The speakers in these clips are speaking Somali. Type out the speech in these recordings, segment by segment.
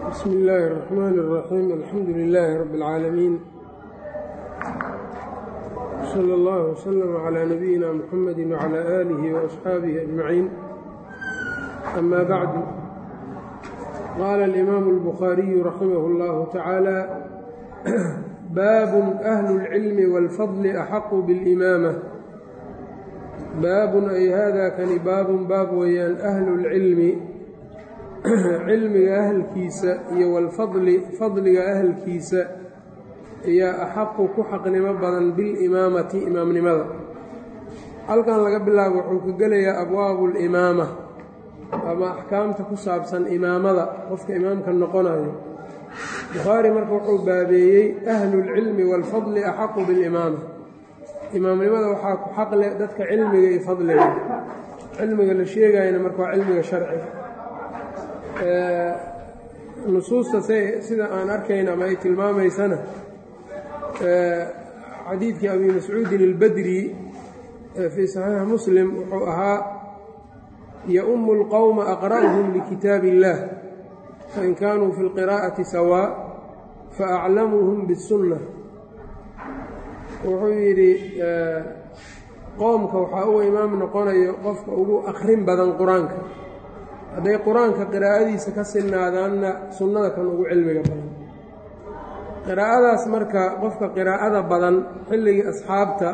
bsm illaahi الرaxmaan الraxiim alxamdu lilaahi rabi اlcaalamiin slى اllah wslm clى nabiyina mxamadi wclى aalihi وaasxaabihi ajmaciin ama bacdu qaala alimaamu اlbukhaariyu raximah اllahu tacaala baabun ahlu اlcilmi wاlfadli axaqu biاlimaama baabun ay hada kani baabun baab weeyaan ahlu اlcilmi cilmiga ahalkiisa iyo walfadli fadliga ahalkiisa ayaa axaqu ku xaqnimo badan bilimaamati imaamnimada halkan laga bilaabo wuxuu ka gelayaa abwaabu limaama ama axkaamta ku saabsan imaamada qofka imaamka noqonayo bukhaari marka wuxuu baabeeyey ahlulcilmi waalfadli axaqu bilimaama imaamnimada waxaa ku xaqle dadka cilmiga iyo fadliga cilmiga la sheegayana marka waa cilmiga sharciga nusuusta sida aan arkayna ama ay tilmaamaysana xadiidkii abi mascuudin albadri fii saxiixi muslim wuxuu ahaa ya-umu اlqowma aqra'uhum likitaabi اllah fain kaanuu fi اlqiraa'ati sawaa faaclamuhum biاsunna wuxuu yidhi qowmka waxaa uga imaam noqonayo qofka ugu akrin badan qur-aanka hadday qur-aanka qiraa'adiisa ka sinaadaanna sunnada kan ugu cilmiga badan qiraa'adaas marka qofka qiraa'ada badan xilligii asxaabta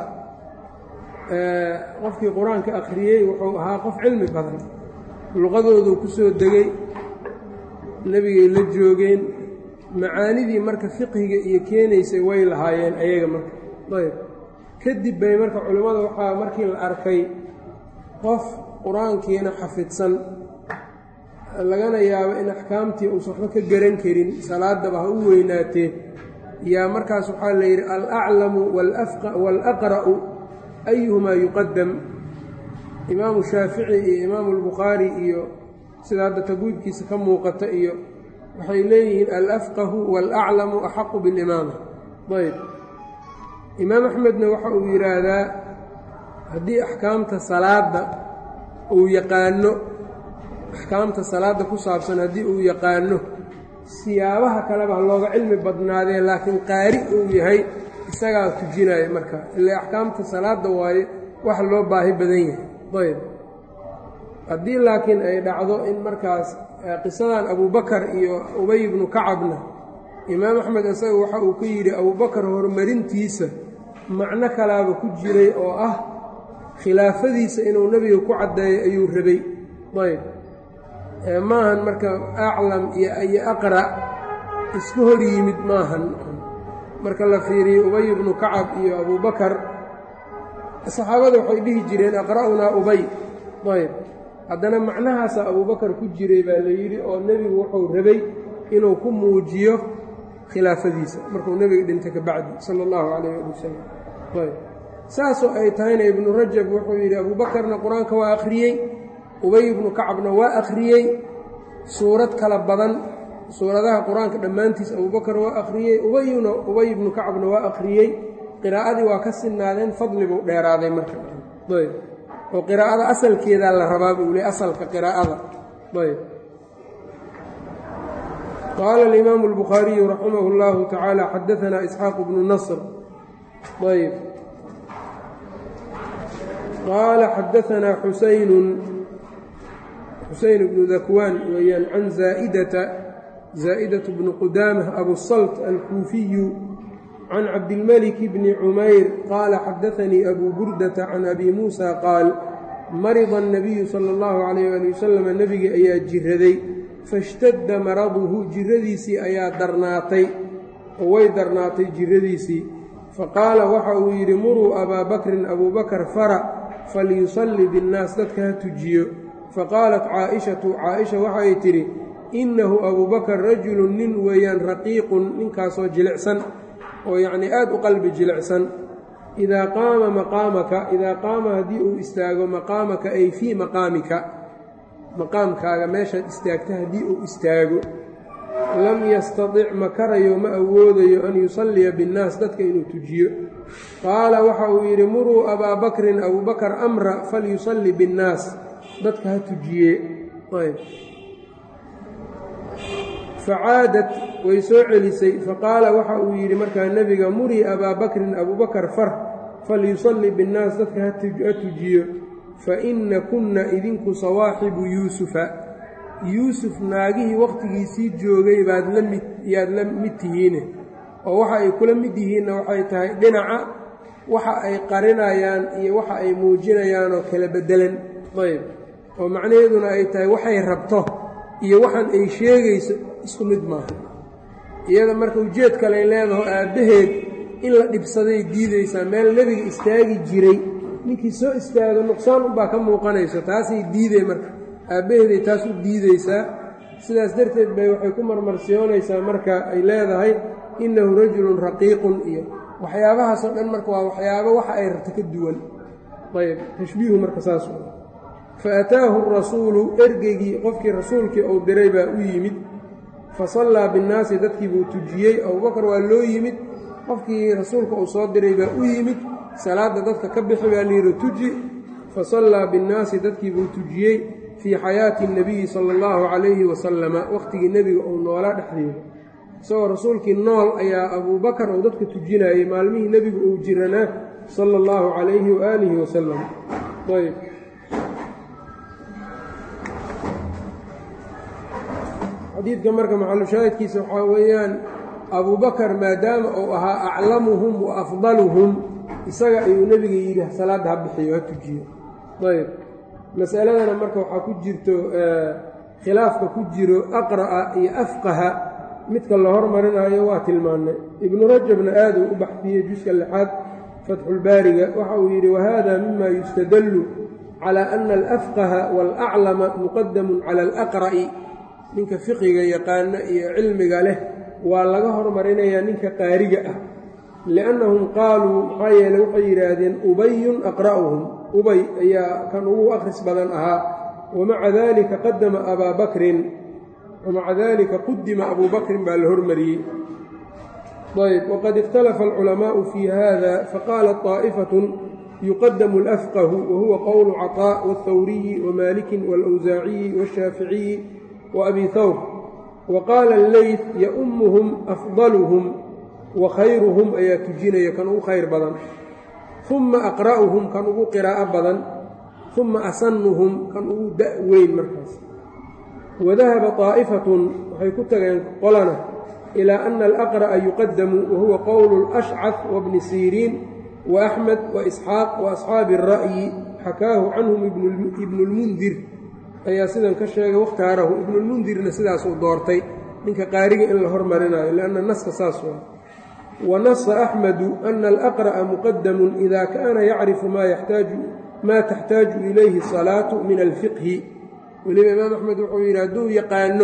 qofkii qur-aanka akhriyey wuxuu ahaa qof cilmi badan luqadooduu ku soo degay nebigay la joogeen macaanidii marka fiqhiga iyo keenaysay way lahaayeen ayaga marka ayb kadib bay marka culimmada waxaa markii la arkay qof qur-aankiina xafidsan lagana yaabo in axkaamtii uusan waxba ka garan karin salaadaba ha u weynaatee yaa markaas waxaa la yidhi alaclamu waalaqra'u ayuhumaa yuqadam imaamu shaafici iyo imaamu albukhaari iyo sida hadda tagwiibkiisa ka muuqata iyo waxay leeyihiin alafqahu waalaclamu axaqu bilimaama ayb imaam axmedna waxa uu yidhaahdaa haddii axkaamta salaadda uu yaqaano axkaamta salaadda ku saabsan haddii uu yaqaano siyaabaha kaleba ha looga cilmi badnaadee laakiin qaari uu yahay isagaa tujinaya marka ilaa axkaamta salaadda waaye wax loo baahi badan yahay ayb haddii laakiin ay dhacdo in markaas qisadan abubakar iyo ubay ibnu kacabna imaam axmed isaga waxa uu ka yidhi abubakar horumarintiisa macno kalaaba ku jiray oo ah khilaafadiisa inuu nebiga ku caddeeyo ayuu rabay ayb maahan marka aclam iyo aqra' isku hor yimid maahan marka la fiiriyo ubay ibnu kacab iyo abubakar saxaabada waxay dhihi jireen aqra'unaa ubay ayb haddana macnahaasaa abubakar ku jiray baa la yidhi oo nebigu wuxuu rabay inuu ku muujiyo khilaafadiisa markuu nebiga dhintay ka bacdi sala allahu calayh ali wasalam ayb saasoo ay tahayna ibnu rajab wuxuu yidhi abuubakarna qur-aanka waa akhriyey ubay ibnu kacabna waa akhriyey suurad kala badan suuradaha qur-aanka dhammaantiis abubakar waa akhriyey ubayuna ubay ibnu kacabna waa akhriyey qiraa'adii waa ka sinaadeen fadli buu dheeraaday marka ayb oo qiraa'ada asalkeedaa la rabaa buu le asalka qiraa'ada ayb qaala alimaamu albukhaariyu raximah اllahu tacaala xadaanaa isxaaqu bnu nasr ayb qaala xadaanaa xusaynun xuseyn bnu dakwaan weeyaan can zaa'idata zaa'idatu bni qudaamah abusalt alkuufiyu can cabdilmalik bni cumayr qaala xadaanii abuu burdata can abi muusa qaal marida annabiyu sala allahu calayh ali wasalam nebigi ayaa jiraday fashtadda maraduhu jiradiisii ayaa darnaatay oo way darnaatay jiradiisii faqaala waxa uu yidhi muruu abaa bakrin abuubakar fara falyusalli binnaas dadka ha tujiyo faqaalat caa'ishatu caaisha waxay tidhi innahu abuubakar rajulun nin weeyaan raqiiqun ninkaasoo jilicsan oo yacnii aad u qalbi jilicsan idaa qaama maqaamaka idaa qaama haddii uu istaago maqaamaka ay fii maqaamika maqaamkaaga meeshaad istaagta haddii uu istaago lam yastatic ma karayo ma awoodayo an yusalliya binnaas dadka inuu tujiyo qaala waxa uu yidhi muruu abaa bakrin abuubakar amra falyusalli binnaas dadka ha tujiye facaadat way soo celisay faqaala waxa uu yidhi markaa nebiga murii abaa bakrin abuubakar far falyusalli binnaas dadka ha tujiyo fa inna kunna idinku sawaaxibu yuusufa yuusuf naagihii wakhtigiisii joogay baad la mid yaad la mid tihiine oo waxa ay kula mid yihiinna waxay tahay dhinaca waxa ay qarinayaan iyo waxa ay muujinayaan oo kala beddelan ayb oo macnaheeduna ay tahay waxay rabto iyo waxaan ay sheegayso isku mid maaha iyada marka ujeed kaley leedaho aabbaheed in la dhibsaday diidaysaa meel nebiga istaagi jiray ninkii soo istaago nuqsaan unbaa ka muuqanayso taasay diiday marka aabbaheeday taas u diidaysaa sidaas darteed bay waxay ku marmarsiyoonaysaa marka ay leedahay innahu rajulun raqiiqun iyo waxyaabahaasoo dhan marka waa waxyaabo waxa ay rabto ka duwan ayb tashbiihu marka saas fa ataahu rasuulu ergeygii qofkii rasuulkii uu diray baa u yimid fa sallaa binnaasi dadkii buu tujiyey abubakar waa loo yimid qofkii rasuulka uu soo diray baa u yimid salaadda dadka ka bixi baa layidhi tuji fa sallaa binnaasi dadkii buu tujiyey fii xayaati اnebiyi sala اllahu calayhi wasalama wakhtigii nebiga uu noolaa dhexdeeda isagoo rasuulkii nool ayaa abuubakar uu dadka tujinayay maalmihii nebigu uu jiranaa sala اllahu calayhi waaalihi wasalam ayb xadiidka marka maxalushaahidkiisa waxaa weeyaan abuubakar maadaama uu ahaa aclamuhum wa afdaluhum isaga ayuu nebiga yidhi salaadda ha bixiyo ha tujiyo ayb masaladana marka waxaa ku jirto khilaafka ku jiro aqra'a iyo afqaha midka la hormarinayo waa tilmaannay ibnu rajabna aaduu u baxfiyey juska lixaad fatxulbaariga waxa uu yidhi wahada mima yustadallu calaa ana alafqaha waalaclama muqadamun cala alaqra'i ninka fiqiga yaqaana iyo cilmiga leh waa laga hormarinayaa ninka qaariga ah liannahum qaaluu maxaa yeeley waxay yidhaahdeen ubayun aqra'uhum ubay ayaa kan ugu akhris badan ahaa wamaca dalika qadama abaa bakrin wamaca dalika qudima abuu bakrin baa la hormariyey ayb waqad ikhtalafa alculamaa'u fii hada faqaalat طaa'ifatun yuqadamu alafqahu wahuwa qowlu caطaa wاlthawriyi wamaalikin wاlawsaaciyi wاshaaficiyi waabi hawr waqaala alleyt yaumuhum afdaluhum wa khayruhum ayaa tujinaya kan ugu khayr badan uma aqra'uhum kan ugu qiraa'o badan uma asanuhum kan ugu da' weyn markaas wadahaba طaa'ifatun waxay ku tageen qolana ilaa ana alaqra'a yuqadamu wahuwa qowlu اlashcaf wabni siriin waaxmed waisxaaq waasxaabi الra'yi xakaahu canhum ibnu اlmundir ayaa sidan ka sheegay wakhtaarahu ibnulmundirna sidaasuu doortay ninka qaariga in la hormarinayo lianna naska saas waa wanasa axmedu ana alaqra'a muqadamun ida kaana yacrifu maa taxtaaju ilayhi asalaatu min alfiqhi weliba imaam axmed wuxuu yidhi hadduu yaqaano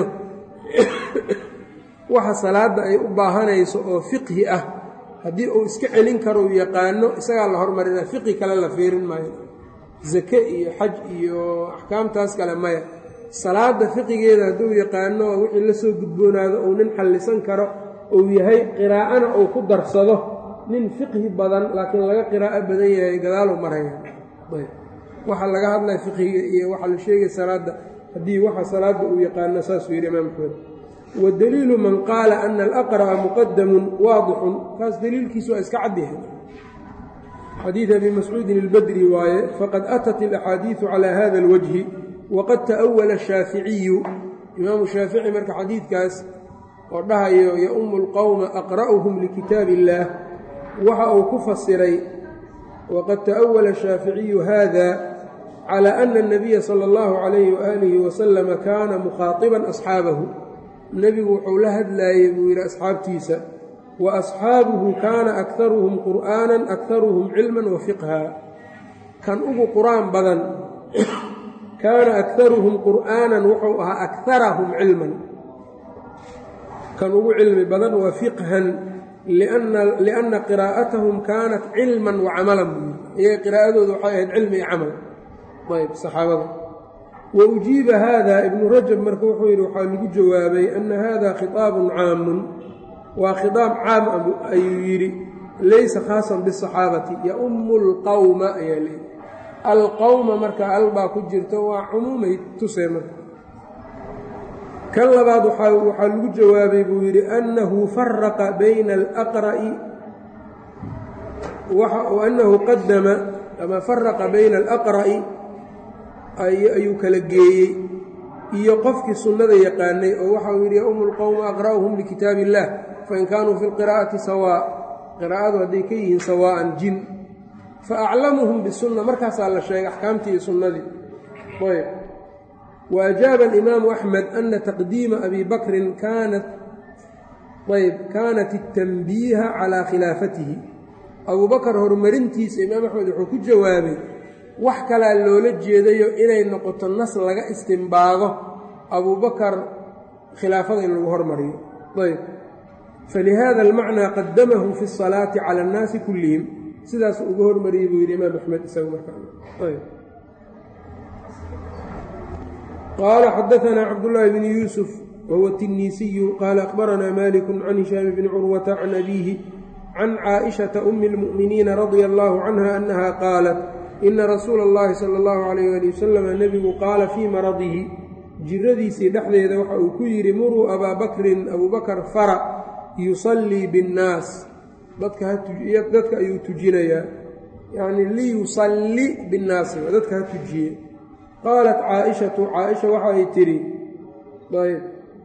waxa salaadda ay u baahanayso oo fiqhi ah haddii uu iska celin karo uu yaqaano isagaa la hormarinaya fiqhi kale la fiirin maayo zake iyo xaj iyo axkaamtaas kale maya salaadda fiqigeeda hadduu yaqaano oo wixii la soo gudboonaado uu nin xallisan karo uu yahay qiraa'ana uu ku darsado nin fiqhi badan laakiin laga qiraa'o badan yahay gadaaluu maraya waxaa laga hadlaya fiqhiga iyo waxaa la sheegaya salaadda haddii waxa salaadda uu yaqaano saasuu yidhi imaam axmed wadaliilu man qaala ana alaqra'a muqadamun waadixun kaas daliilkiisu waa iska cadyahay xadiid abi mascuudin ilbadri waaye faqad atat alaxaadiidu calaa hada alwajhi waqad ta'awala ashaaficiyu imaamu shaafici marka xadiidkaas oo dhahayo yaumu lqowma aqra'uhum likitaab illaah waxa uu ku fasiray waqad ta'awala ashaaficiyu hada calى ana الnabiya salى اllahu calayhi waaalihi wasalama kaana mukhaaiban asxaabahu nebigu wuxuu la hadlaayey buu yidhi asxaabtiisa wa asxaabuhu kaana akharuhum qur'aanan akharuhum cilman wa fiqha kan ugu qur'aan badan kaana akharuhum qur'aanan wuxuu ahaa akharahum cilman kan ugu cilmi badan wa fiqhan lianna qiraa'atahum kaanat cilman wa camalan buu yidhi iyaga qiraa'adooda waxay ahayd cilmi iyo camal ayb saxaabada wa ujiiba hada ibnu rajab marka wuxuu yidhi waxaa lagu jawaabay ana hada khiطaabun caamun waa khiطaab caam ayuu yidhi laysa khaasan bisaxaabati yaumu اlqowma ayaa leeyi alqowma marka al baa ku jirto waa cumuumay tusee marka kan labaad waxaa lagu jawaabay buu yidhi annahu faraqa bayna alaqra'i annahu qadama ama faraqa bayna alaqra'i ayuu kala geeyey iyo qofkii sunnada yaqaanay oo waxa uu yidhi yaumu lqowma aqra'uhum likitaab illah fain kaanuu fi lqiraa'ati sawaa qiraa'adu hadday ka yihiin sawaa'an jin faaclamuhum bisunna markaasaa la sheegay axkaamtii iyo sunnadii ayb wa ajaaba alimaamu axmed ana taqdiima abi bakrin kaanat ayb kaanat اtanbiiha calaa khilaafatihi abuu bakar horumarintiisa imaam axmed wuxuu ku jawaabay wax kalaa loola jeedayo inay noqoto nas laga istimbaago abubakar khilaafada in lagu hormariyo ayb falihada almacnaa qadamahu fi الsalaati cala اnnaasi kullihim sidaas uga hormariyey buu yidhi imaam axmed isagu markaayb qaala xadaanaa cabdullaahi bni yuusuf wahuwa tinniisiyu qaala akhbaranaa maliku can hishaam bni curwata can abiihi can caaئishaةa umi اlmu'miniina radia allahu canha annaha qaalat ina rasuula اllahi sala اllahu alayh ali wasalam nebigu qaala fii maradihi jiradiisii dhexdeeda waxa uu ku yidhi muruu abaa bakrin abuu bakar fara yusallii biاnnaas dadka ayuu tujinayaa yacni liyusalli binnaasi dadka ha tujiye qaalat caaishatu caaisha waxa ay tidhi ayb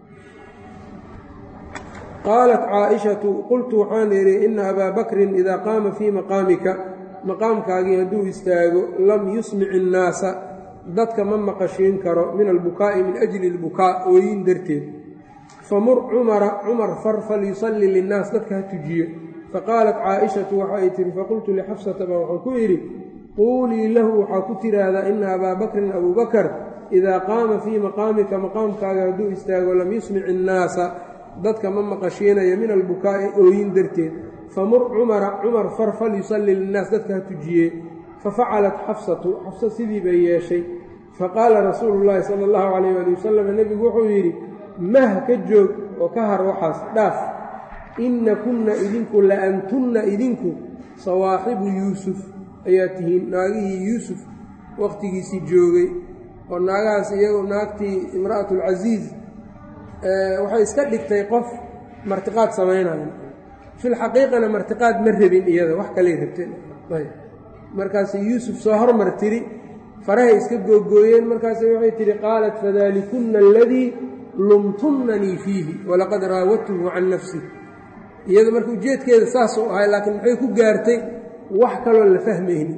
qaalat caaishatu qultu waxaan idhi ina abaa bakrin idaa qaama fii maqaamika maqaamkaagii hadduu istaago lam yusmic innaasa dadka ma maqashiin karo min albukaa'i min ajli albukaa ooyin darteed famur cumara cumar far falyusalli linnaas dadka ha tujiyo faqaalat caaishatu waxa ay tihi faqultu lixafsata baa waxaan ku idhi quulii lahu waxaa ku tidhaahdaa ina abaa bakrin abuu bakar idaa qaama fii maqaamika maqaamkaaga hadduu istaago lam yusmic innaasa dadka ma maqashiinayo min albukaa'i ooyin darteed famur cumara cumar far falyusalli linnaas dadka ha tujiye fafacalat xafsatu xafsa sidii bay yeeshay faqaala rasuulu llaahi sala allahu calayh ali wasalam nebigu wuxuu yidhi mah ka joog oo ka har waxaas dhaaf inna kunna idinku la antunna idinku sawaaxibu yuusuf ayaa tihiin naagihii yuusuf wakhtigiisii joogay oo naagahaas iyagu naagtii imra'atulcasiis waxay iska dhigtay qof martiqaad samaynayo filxaqiiqana martiqaad ma rabin iyada wax kaley rabteen markaas yuusuf soo hormar tiri farahay iska googooyeen markaas waxay tihi qaalat fadalikunna aladii lumtunnanii fiihi walaqad raawadtuhu can nafsi iyada marka ujeedkeeda saasuu ahay laakiin maxay ku gaartay wax kaloo la fahmaynin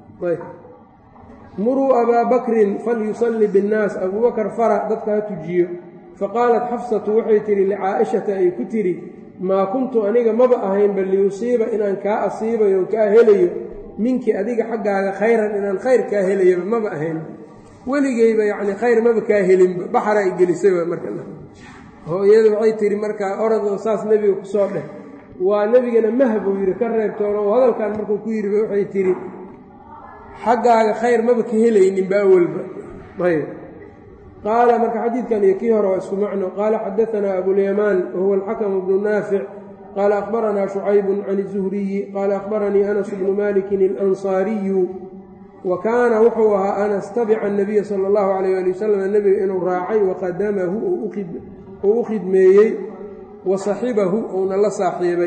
muruu abaa bakrin falyusalli binnaas abuubakar fara dadka ha tujiyo faqaalat xafsatu waxay tidhi licaa'ishata ay ku tidhi maa kuntu aniga maba ahaynba liyusiiba inaan kaa asiibayo on kaa helayo minki adiga xaggaaga khayran inaan khayr kaa helayaba maba ahayn weligeyba yacni khayr maba kaa helinba baxara ay gelisayba marka hooyada waxay tihi markaa oradoo saas nebiga ku soo dheh waa nebigana mah buu yidhi ka reebtoona oo hadalkan markuu ku yidhi waxay tidhi xaggaaga khayr maba ka helayninba awalba ayb qaala marka xadiidkan iyo kii hore waa isku macno qaala xadaanaa abulyamaan wahuwa alxakamu bnu naafic qaala akhbaranaa shucaybun can izuhriyi qaala akhbaranii anas bnu malikin alansaariyu wa kaana wuxuu ahaa anas tabica anabiya sala allahu calayh ali wasalam nebiga inuu raacay waqadamahu oo u khidmeeyey wa saxibahu uuna la saaxiibay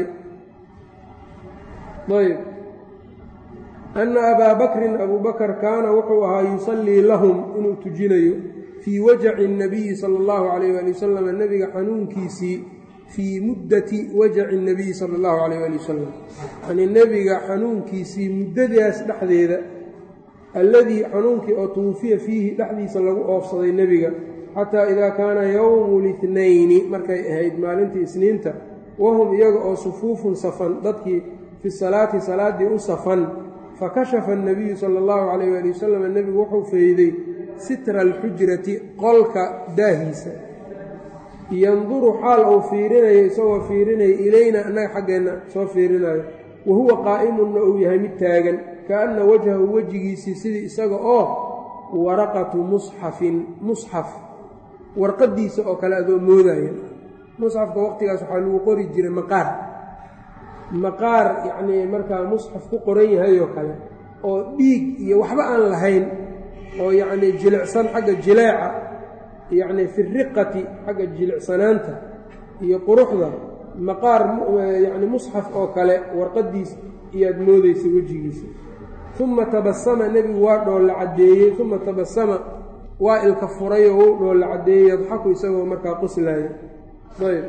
ayb ana abaa bakrin abuu bakar kaana wuxuu ahaa yusallii lahum inuu tujinayo fii wajaci اnabiyi sala اllahu calayh ali wasalam nebiga xanuunkiisii fii muddati wajaci اnabiyi sala اllahu calayh ali wasalam yani nebiga xanuunkiisii muddadaas dhexdeeda alladii xanuunkii oo tuwufiya fiihi dhexdiisa lagu oofsaday nebiga xataa idaa kaana yowmu litnayni markay ahayd maalintii isniinta wahum iyaga oo sufuufun safan dadkii fi salaati salaaddii u safan fakashafa annabiyu sala allahu calayh waali wasalam nebigu wuxuu fayday sitra alxujrati qolka daahiisa yanduru xaal uu fiirinayo isagoo fiirinaya ilayna annaga xaggeenna soo fiirinayo wa huwa qaa'imunna uu yahay mid taagan kaanna wajhahu wejigiisii sidii isaga oo waraqatu musxafin musxaf warqaddiisa oo kale adoo moodaya musxafka waqtigaas waxaa lagu qori jiray maqaar maqaar yacnii markaa musxaf ku qoran yahay oo kale oo dhiig iyo waxba aan lahayn oo yacnii jilicsan xagga jileeca yacni fi riqati xagga jilicsanaanta iyo quruxda maqaar yacni musxaf oo kale warqaddiis iyaad moodaysa wejigiisa uma tabasama nebigu waa dhoolla caddeeyey uma tabasama waa ilka furay oo u dhoolla caddeeyey yadxaku isagoo markaa qoslaaya ayb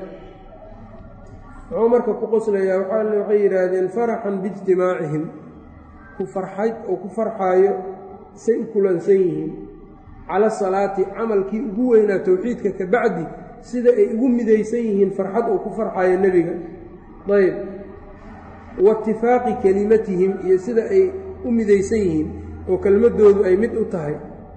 muxuu marka ku qoslayaa waxay yidhaahdeen faraxan biijtimaacihim ku farxayd oo ku farxaayo say u kulansan yihiin cala salaati camalkii ugu weynaa towxiidka ka bacdi sida ay ugu midaysan yihiin farxad uu ku farxaayo nebiga ayb wa itifaaqi kelimatihim iyo sida ay u midaysan yihiin oo kelmaddoodu ay mid u tahay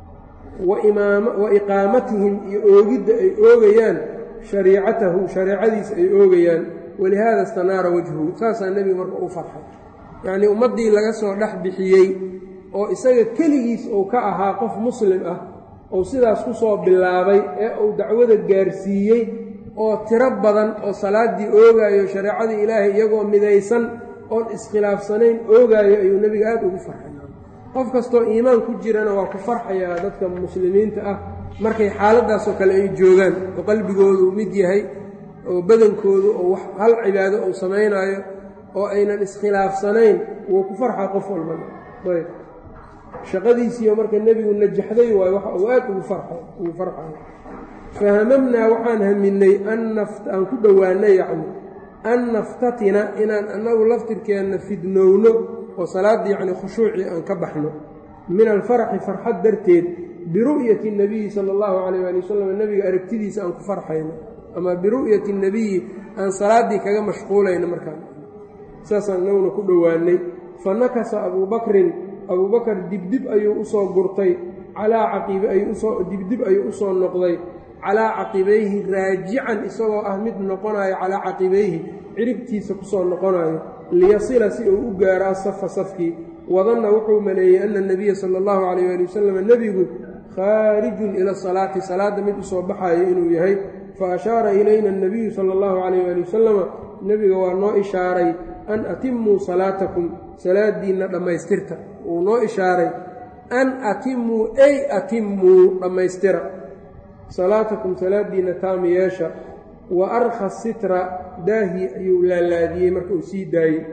wa iqaamatihim iyo oogidda ay oogayaan shariicatahu shareecadiisa ay oogayaan walihaada istanaara wajhuhu saasaa nebiga marka u farxay yacnii ummaddii laga soo dhex bixiyey oo isaga keligiis uu ka ahaa qof muslim ah ou sidaas ku soo bilaabay ee uu dacwada gaarsiiyey oo tiro badan oo salaaddii oogaayo shareecadii ilaahay iyagoo midaysan oon iskhilaafsanayn oogaayo ayuu nebiga aad ugu farxay qof kastoo iimaan ku jirana waa ku farxayaa dadka muslimiinta ah markay xaaladdaasoo kale ay joogaan oo qalbigoodu mid yahay oo badankoodu oo wax hal cibaado uu samaynaayo oo aynan iskhilaafsanayn wuu ku farxaa qof walbana ayb shaqadiisiiyo marka nebigu najaxday waayo waxa uu aad ugu ugu farxayo fahamamnaa waxaan haminay aan ku dhowaanay yacni an naftatina inaan annagu laftirkeenna fidnowno oo salaadda yacni khushuucii aan ka baxno min alfaraxi farxad darteed biru'yati اnabiyi sala allahu calayh ali wasalam nebiga aragtidiisa aan ku farxayno ama biru'yati اnabiyi aan salaaddii kaga mashquulayno markaan saasaan inaguna ku dhowaanay fa nakasa abuu bakrin abuu bakar dibdib ayuu usoo gurtay calaa caqiib ayuu usoo dibdib ayuu usoo noqday calaa caqibayhi raajican isagoo ah mid noqonayo calaa caqibayhi ciribtiisa kusoo noqonayo liyasila si uu u gaaro asafa safkii wadanna wuxuu maleeyey ana nabiya sala allahu calayh ali wasalam nebigu khaarijun ila salaati salaadda mid usoo baxayo inuu yahay fa ashaara ilayna anabiyu sala allahu calayh ali wasalama nebiga waa noo ishaaray an atimuu salaatakum salaadiinna dhammaystirta wuu noo ishaaray an atimuu ay atimuu dhammaystira salaatakum salaadiinna taami yeesha wa arkha sitra daahi ayuu laalaadiyey marka uu sii daayey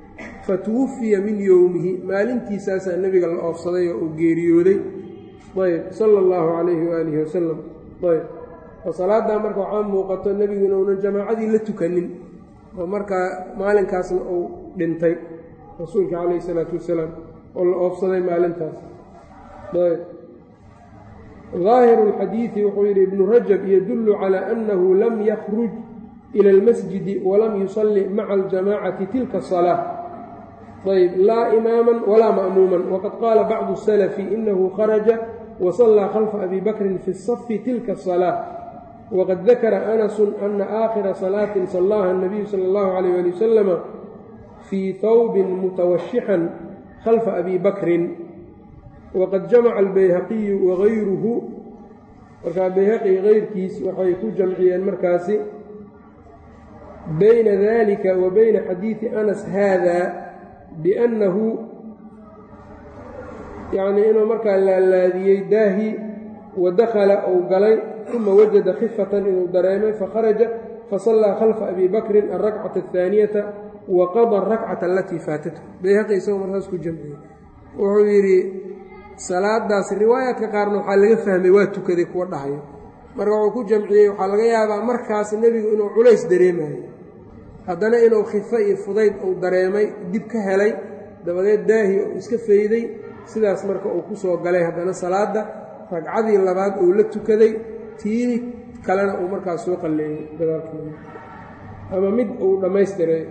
fa tuwafiya min yowmihi maalintiisaasaa nebiga la oofsaday oo uu geeriyooday ayb sala allahu calayhi waaalihi wasalam ayb oo salaaddaa marka waxaa muuqato nebigu inuunan jamaacadii la tukanin oo markaa maalinkaasna uu dhintay rasuulka calayhi isalaatu wasalaam oo la oofsaday maalintaas ayb daahiru اlxadiidi wuxuu yidhi ibnu rajab yadullu calaa annahu lam yakruj ila اlmasjidi walam yusalli maca aljamacati tilka الsalaaة ayb laa imaama walaa ma'muuman waqad qaala bacdu الsalafi inahu kharaja wasallaa khalfa abi bakrin fi الsafi tilka الsalaaة wqad dakara anasu ana aakhira salaatin sallaaha الnabiyu sala اllahu calayh ali wasalama fii hawbin mutawashixan khalfa abi bakrin waqad jamaca albayhaqiyu wagayruhu markaa bayhaqi keyrkiis waxay ku jamciyeen markaasi bayna dalika wa bayna xadiidi anas haada biannahu yacnii inuu markaa laalaadiyey daahi wa dakhala ou galay uma wajada khifatan inuu dareemay fakharaja fasallaa khalfa abi bakrin alrakcata ahaaniyata wa qada arakcata alatii faatathu bayhaqi isagoo markaas ku jamciyey wuxuu yidhi salaadaas riwaayaadka qaarna waxaa laga fahmay waa tukaday kuwa dhahayo marka wuxuu ku jamciyey waxaa laga yaabaa markaas nebigu inuu culays dareemayo haddana inuu khifo iyo fudayd uu dareemay dib ka helay dabadeed daahi uu iska fayday sidaas marka uu ku soo galay haddana salaadda ragcadii labaad uu la tukaday tii kalena uu markaas soo qalleeyey dadaalkeeda ama mid uu dhammaystiray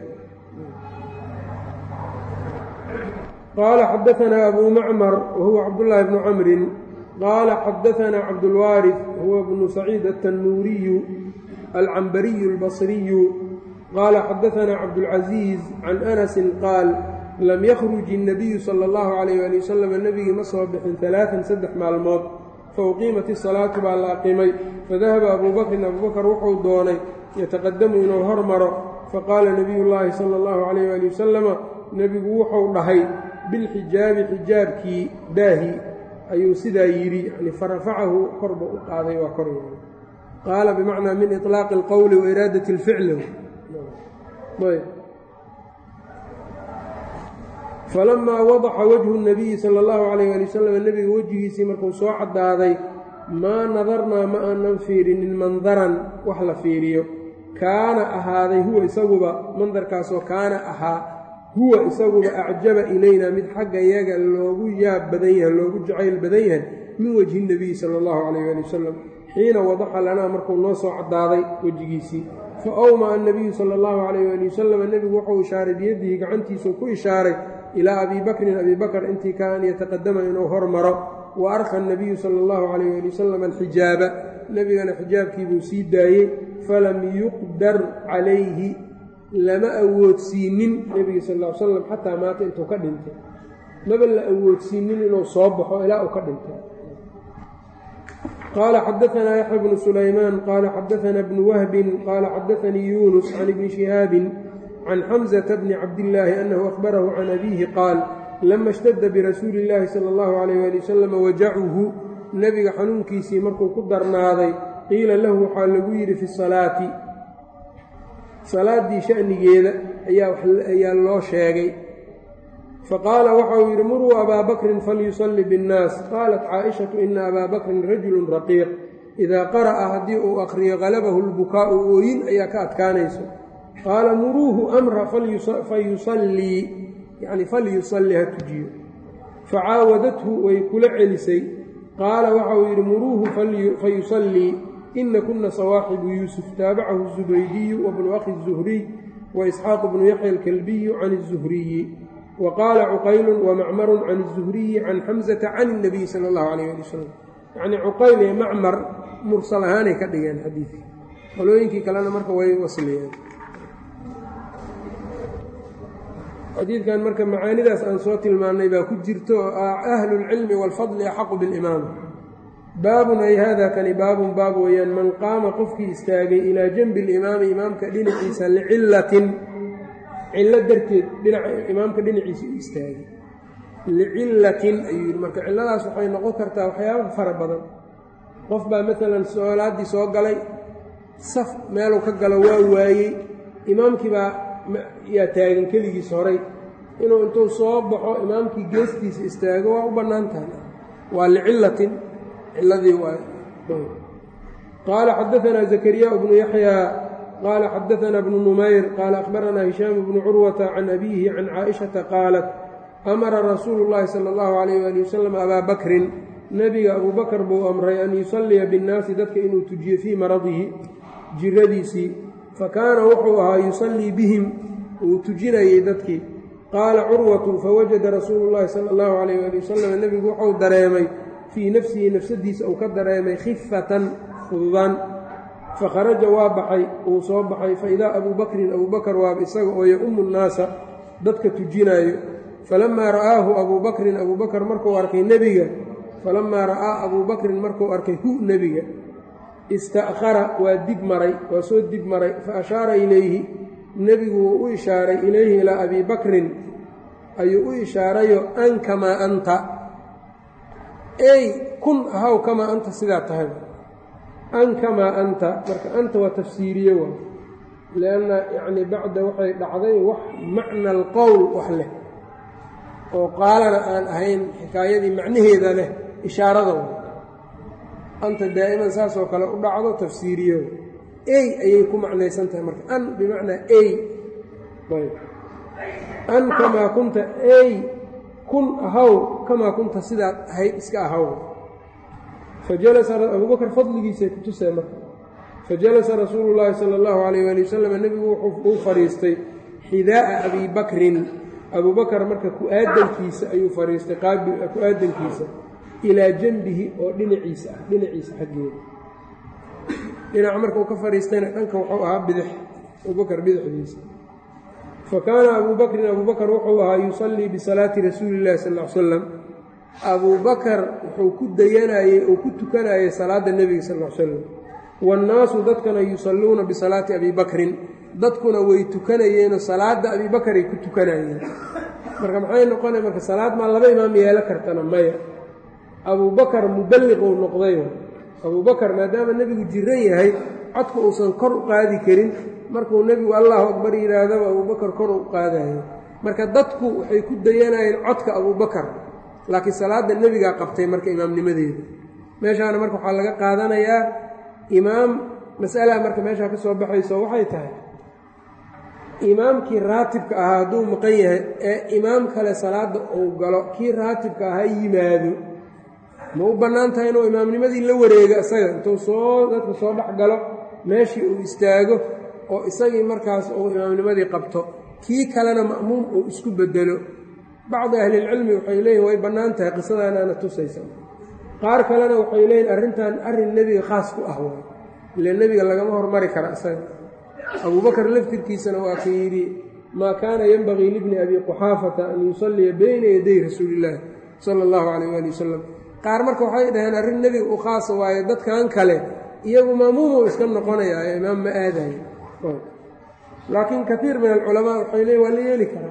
qaala xadaanaa abuu macmar wahuwa cabdullaahi bnu camrin qaala xadaanaa cabdulwaarif huwa bnu saciid altannuuriyu alcambariyu albasriyu qaala xadaanaa cabdulcasiiz can anasin qaal lam yakhruj الnabiyu sala اllahu calayh ali wasalam nebigii ma soo bixin alaaan saddex maalmood fauqiimat isalaatu baa la aqimay fadahaba abuu bakrin abubakar wuxuu doonay yataqadamu inuu hormaro faqaala nabiy llaahi sala اllahu calayh ali wasalama nebigu wuxuu dhahay bilxijaabi xijaabkii daahi ayuu sidaa yidhi yani farafacahu korba u qaaday waa kor yeelay qaala bimacnaa min iطlaaqi اlqowli wa iraadati اlficli ayb falamaa wadaxa wajhu الnabiyi sala اllahu alayh ali wasalam nebiga wejigiisii markuu soo caddaaday maa nadarnaa ma aanan fiirinin mandaran wax la fiiriyo kaana ahaaday huwa isaguba mandarkaasoo kaana ahaa huwa isaguba acjaba ilaynaa mid xagga yaga loogu yaab badan yahay loogu jacayl badan yahay min wejhi nebiyi sala allahu calayh ali wasalam xiina wadaxa lanaa markuu noo soo caddaaday wejigiisii fa awmaa annabiyu sala allahu calayh ali wasalam nebigu wuxuu ishaaray biyadihi gacantiisuu ku ishaaray ilaa abii bakrin abii bakr intii kaa an yataqadama inuu hormaro wa arka anabiyu sala allahu calayh ali wasalam alxijaaba nebigana xijaabkiibuu sii daayey falam yuqdar calayhi lama awoodsiinin nebiga sal ll ly slam xataa maata intuu ka dhintay maba la awoodsiinin inuu soo baxo ilaa uu ka dhintay qaala xadaanaa yaxya bnu sulaymaan qaala xadaanaa bnu wahbin qaala xadaanii yuunus can ibni shihaabin can xamzata bni cabdillaahi annahu akhbarahu can abiihi qaal lama ishtadda birasuuli illaahi sala allahu calayh ali wasalam wajacuhu nebiga xanuunkiisii markuu ku darnaaday qiila lahu waxaa lagu yidhi fi salaati salaaddii sha'nigeeda ayaa loo sheegay faqaala waxa uu yidhi muruu abaa bakrin falyusalli biاnnaas qaalat caaishatu ina abaa bakrin rajulun raqiiq idaa qara'a haddii uu akhriyo halabahu lbukaa'u ooyin ayaa ka adkaanayso qaala muruuhu amra fayusallii yacni falyusalli ha tujiyo facaawadathu way kula celisay qaala waxa uu yidhi muruuhu fayusallii ina kuna sawaaxibu yuusuf taabacahu الzubaydiyu wabnu akhi الzuhriy waisxaaq bnu yaxya alkalbiyu can الzuhriyi wa qaala cuqaylu wamacmaru can الzuhriyi can xamzata can الnabiyi sala اllahu alayh ali wasalam yacnii cuqayl iyo macmar mursal ahaanay ka dhigeen xadiidka qolooyinkii kalena marka way wasliyeen xadiidkan marka macaanidaas aan soo tilmaannay baa ku jirto oo ah ahlulcilmi waalfadli axaqu bilimaam baabun ay hada kani baabun baab weeyaan man qaama qofkii istaagay ilaa janbi alimaami imaamka dhinaciisa licillatin cillo darteed dhinaca imaamka dhinaciisa u istaagay licillatin ayuu yidhi marka cilladaas waxay noqon kartaa waxyaaba fara badan qof baa maalan soolaaddii soo galay saf meeluu ka galo waa waayey imaamkii baa yaa taagan keligiis horay inuu intuu soo baxo imaamkii geestiisa istaago waa u bannaan tahay waa licillatin ciladii waay qaala xadaanaa zakariyaa bnu yaxyaa qaala xadaanaa bnu numayr qaala akhbaranaa hishaam bnu curwata can abiihi can caaishata qaalat amara rasuulu llaahi sala allahu calayh waali wasalam abaa bakrin nebiga abuu bakar buu amray an yusalliya binnaasi dadka inuu tujiyo fii maradihi jiradiisii fakaana wuxuu ahaa yusallii bihim uu tujinayey dadkii qaala curwatu fawajada rasuulu llaahi sala allahu calayh waali wasalam nebigu wuxuu dareemay fii nafsihi nafsadiisa uu ka dareemay khifatan fududaan fakharaja waa baxay uu soo baxay faidaa abuu bakrin abuu bakar waaba isaga oo ya-umu nnaasa dadka tujinaayo falamaa ra'aahu abuu bakrin abuu bakar markuu arkay nebiga falamaa ra'aa abuu bakrin markuu arkay hu nebiga ista'khara waa dib maray waa soo dib maray fa ashaara ilayhi nebigu wuu u ishaaray ilayhi ilaa abii bakrin ayuu u ishaarayo an kamaa anta ey kun ahaw kamaa anta sidaa tahay an kamaa anta marka anta waa tafsiiriye waa lianna yacni bacda waxay dhacday wax macna alqowl wax leh oo qaalana aan ahayn xikaayadii macnaheeda leh ishaarada wa anta daa'iman saasoo kale u dhacdo tafsiiriyo ey ayay ku macnaysan tahay marka an bimacnaa ey ayb an kamaa kunta ey kun ahaw kamaa kunta sidaad ahayd iska ahaw fajalasa abubakar fadligiisay ku tusee marka fajalasa rasuulu llaahi sala allahu calayh waali wasalam nebigu wuxuu u fadhiistay xidaa'a abii bakrin abubakar marka ku-aadankiisa ayuu fadhiistay ku-aadankiisa ilaa janbihi oo dhinaciisa ah dhinaciisa xaggeeda dhinaca marka uu ka fadhiistayna dhanka wuxuu ahaa bidix abubakar bidixdiisa fa kaana abuu bakrin abubakar wuxuu ahaa yusallii bisalaati rasuuli illahi sal l salam abubakar wuxuu ku dayanayey oo ku tukanayay salaadda nebiga sal l salam waannaasu dadkana yusalluuna bisalaati abii bakrin dadkuna way tukanayeenoo salaadda abii bakaray ku tukanayeen marka maxay noqonay marka salaad maa laba imaam yeelo kartana maya abubakar muballiquu noqday abubakar maadaama nebigu jiran yahay codka uusan kor u qaadi karin markuu nebigu allahu akbar yidhaahdaba abubakar kor u qaadayo marka dadku waxay ku dayanayeen codka abubakar laakiin salaadda nebigaa qabtay marka imaamnimadeeda meeshaana marka waxaa laga qaadanayaa imaam mas'alaa marka meeshaa ka soo baxayso waxay tahay imaamkii raatibka ahaa hadduu maqan yahay ee imaam kale salaadda uu galo kii raatibka ahaa yimaado ma u bannaan tahay inuu imaamnimadii la wareego isaga intuu soo dadka soo dhex galo meeshii uu istaago oo isagii markaas uu imaamnimadii qabto kii kalena ma'muum uu isku bedelo bacdi ahlilcilmi waxay leeyihin way bannaan tahay qisadaanaana tusaysa qaar kalena waxay leeyihin arrintan arrin nebiga khaas ku ah waay ile nebiga lagama hormari kara isaga abubakar laftirkiisana waa ka yidhi maa kaana yenbagii libni abi quxaafata an yusalliya bayna yaday rasuuliillaahi sala allahu calayh waali wasalam qaar marka waxay dhaheen arrin nebiga u khaasa waayo dadkan kale iyagu maamuumuu iska noqonayaa ee imaam ma aadayo laakiin kaiir min alculamaa waxay leeyiin waa la yeeli karaa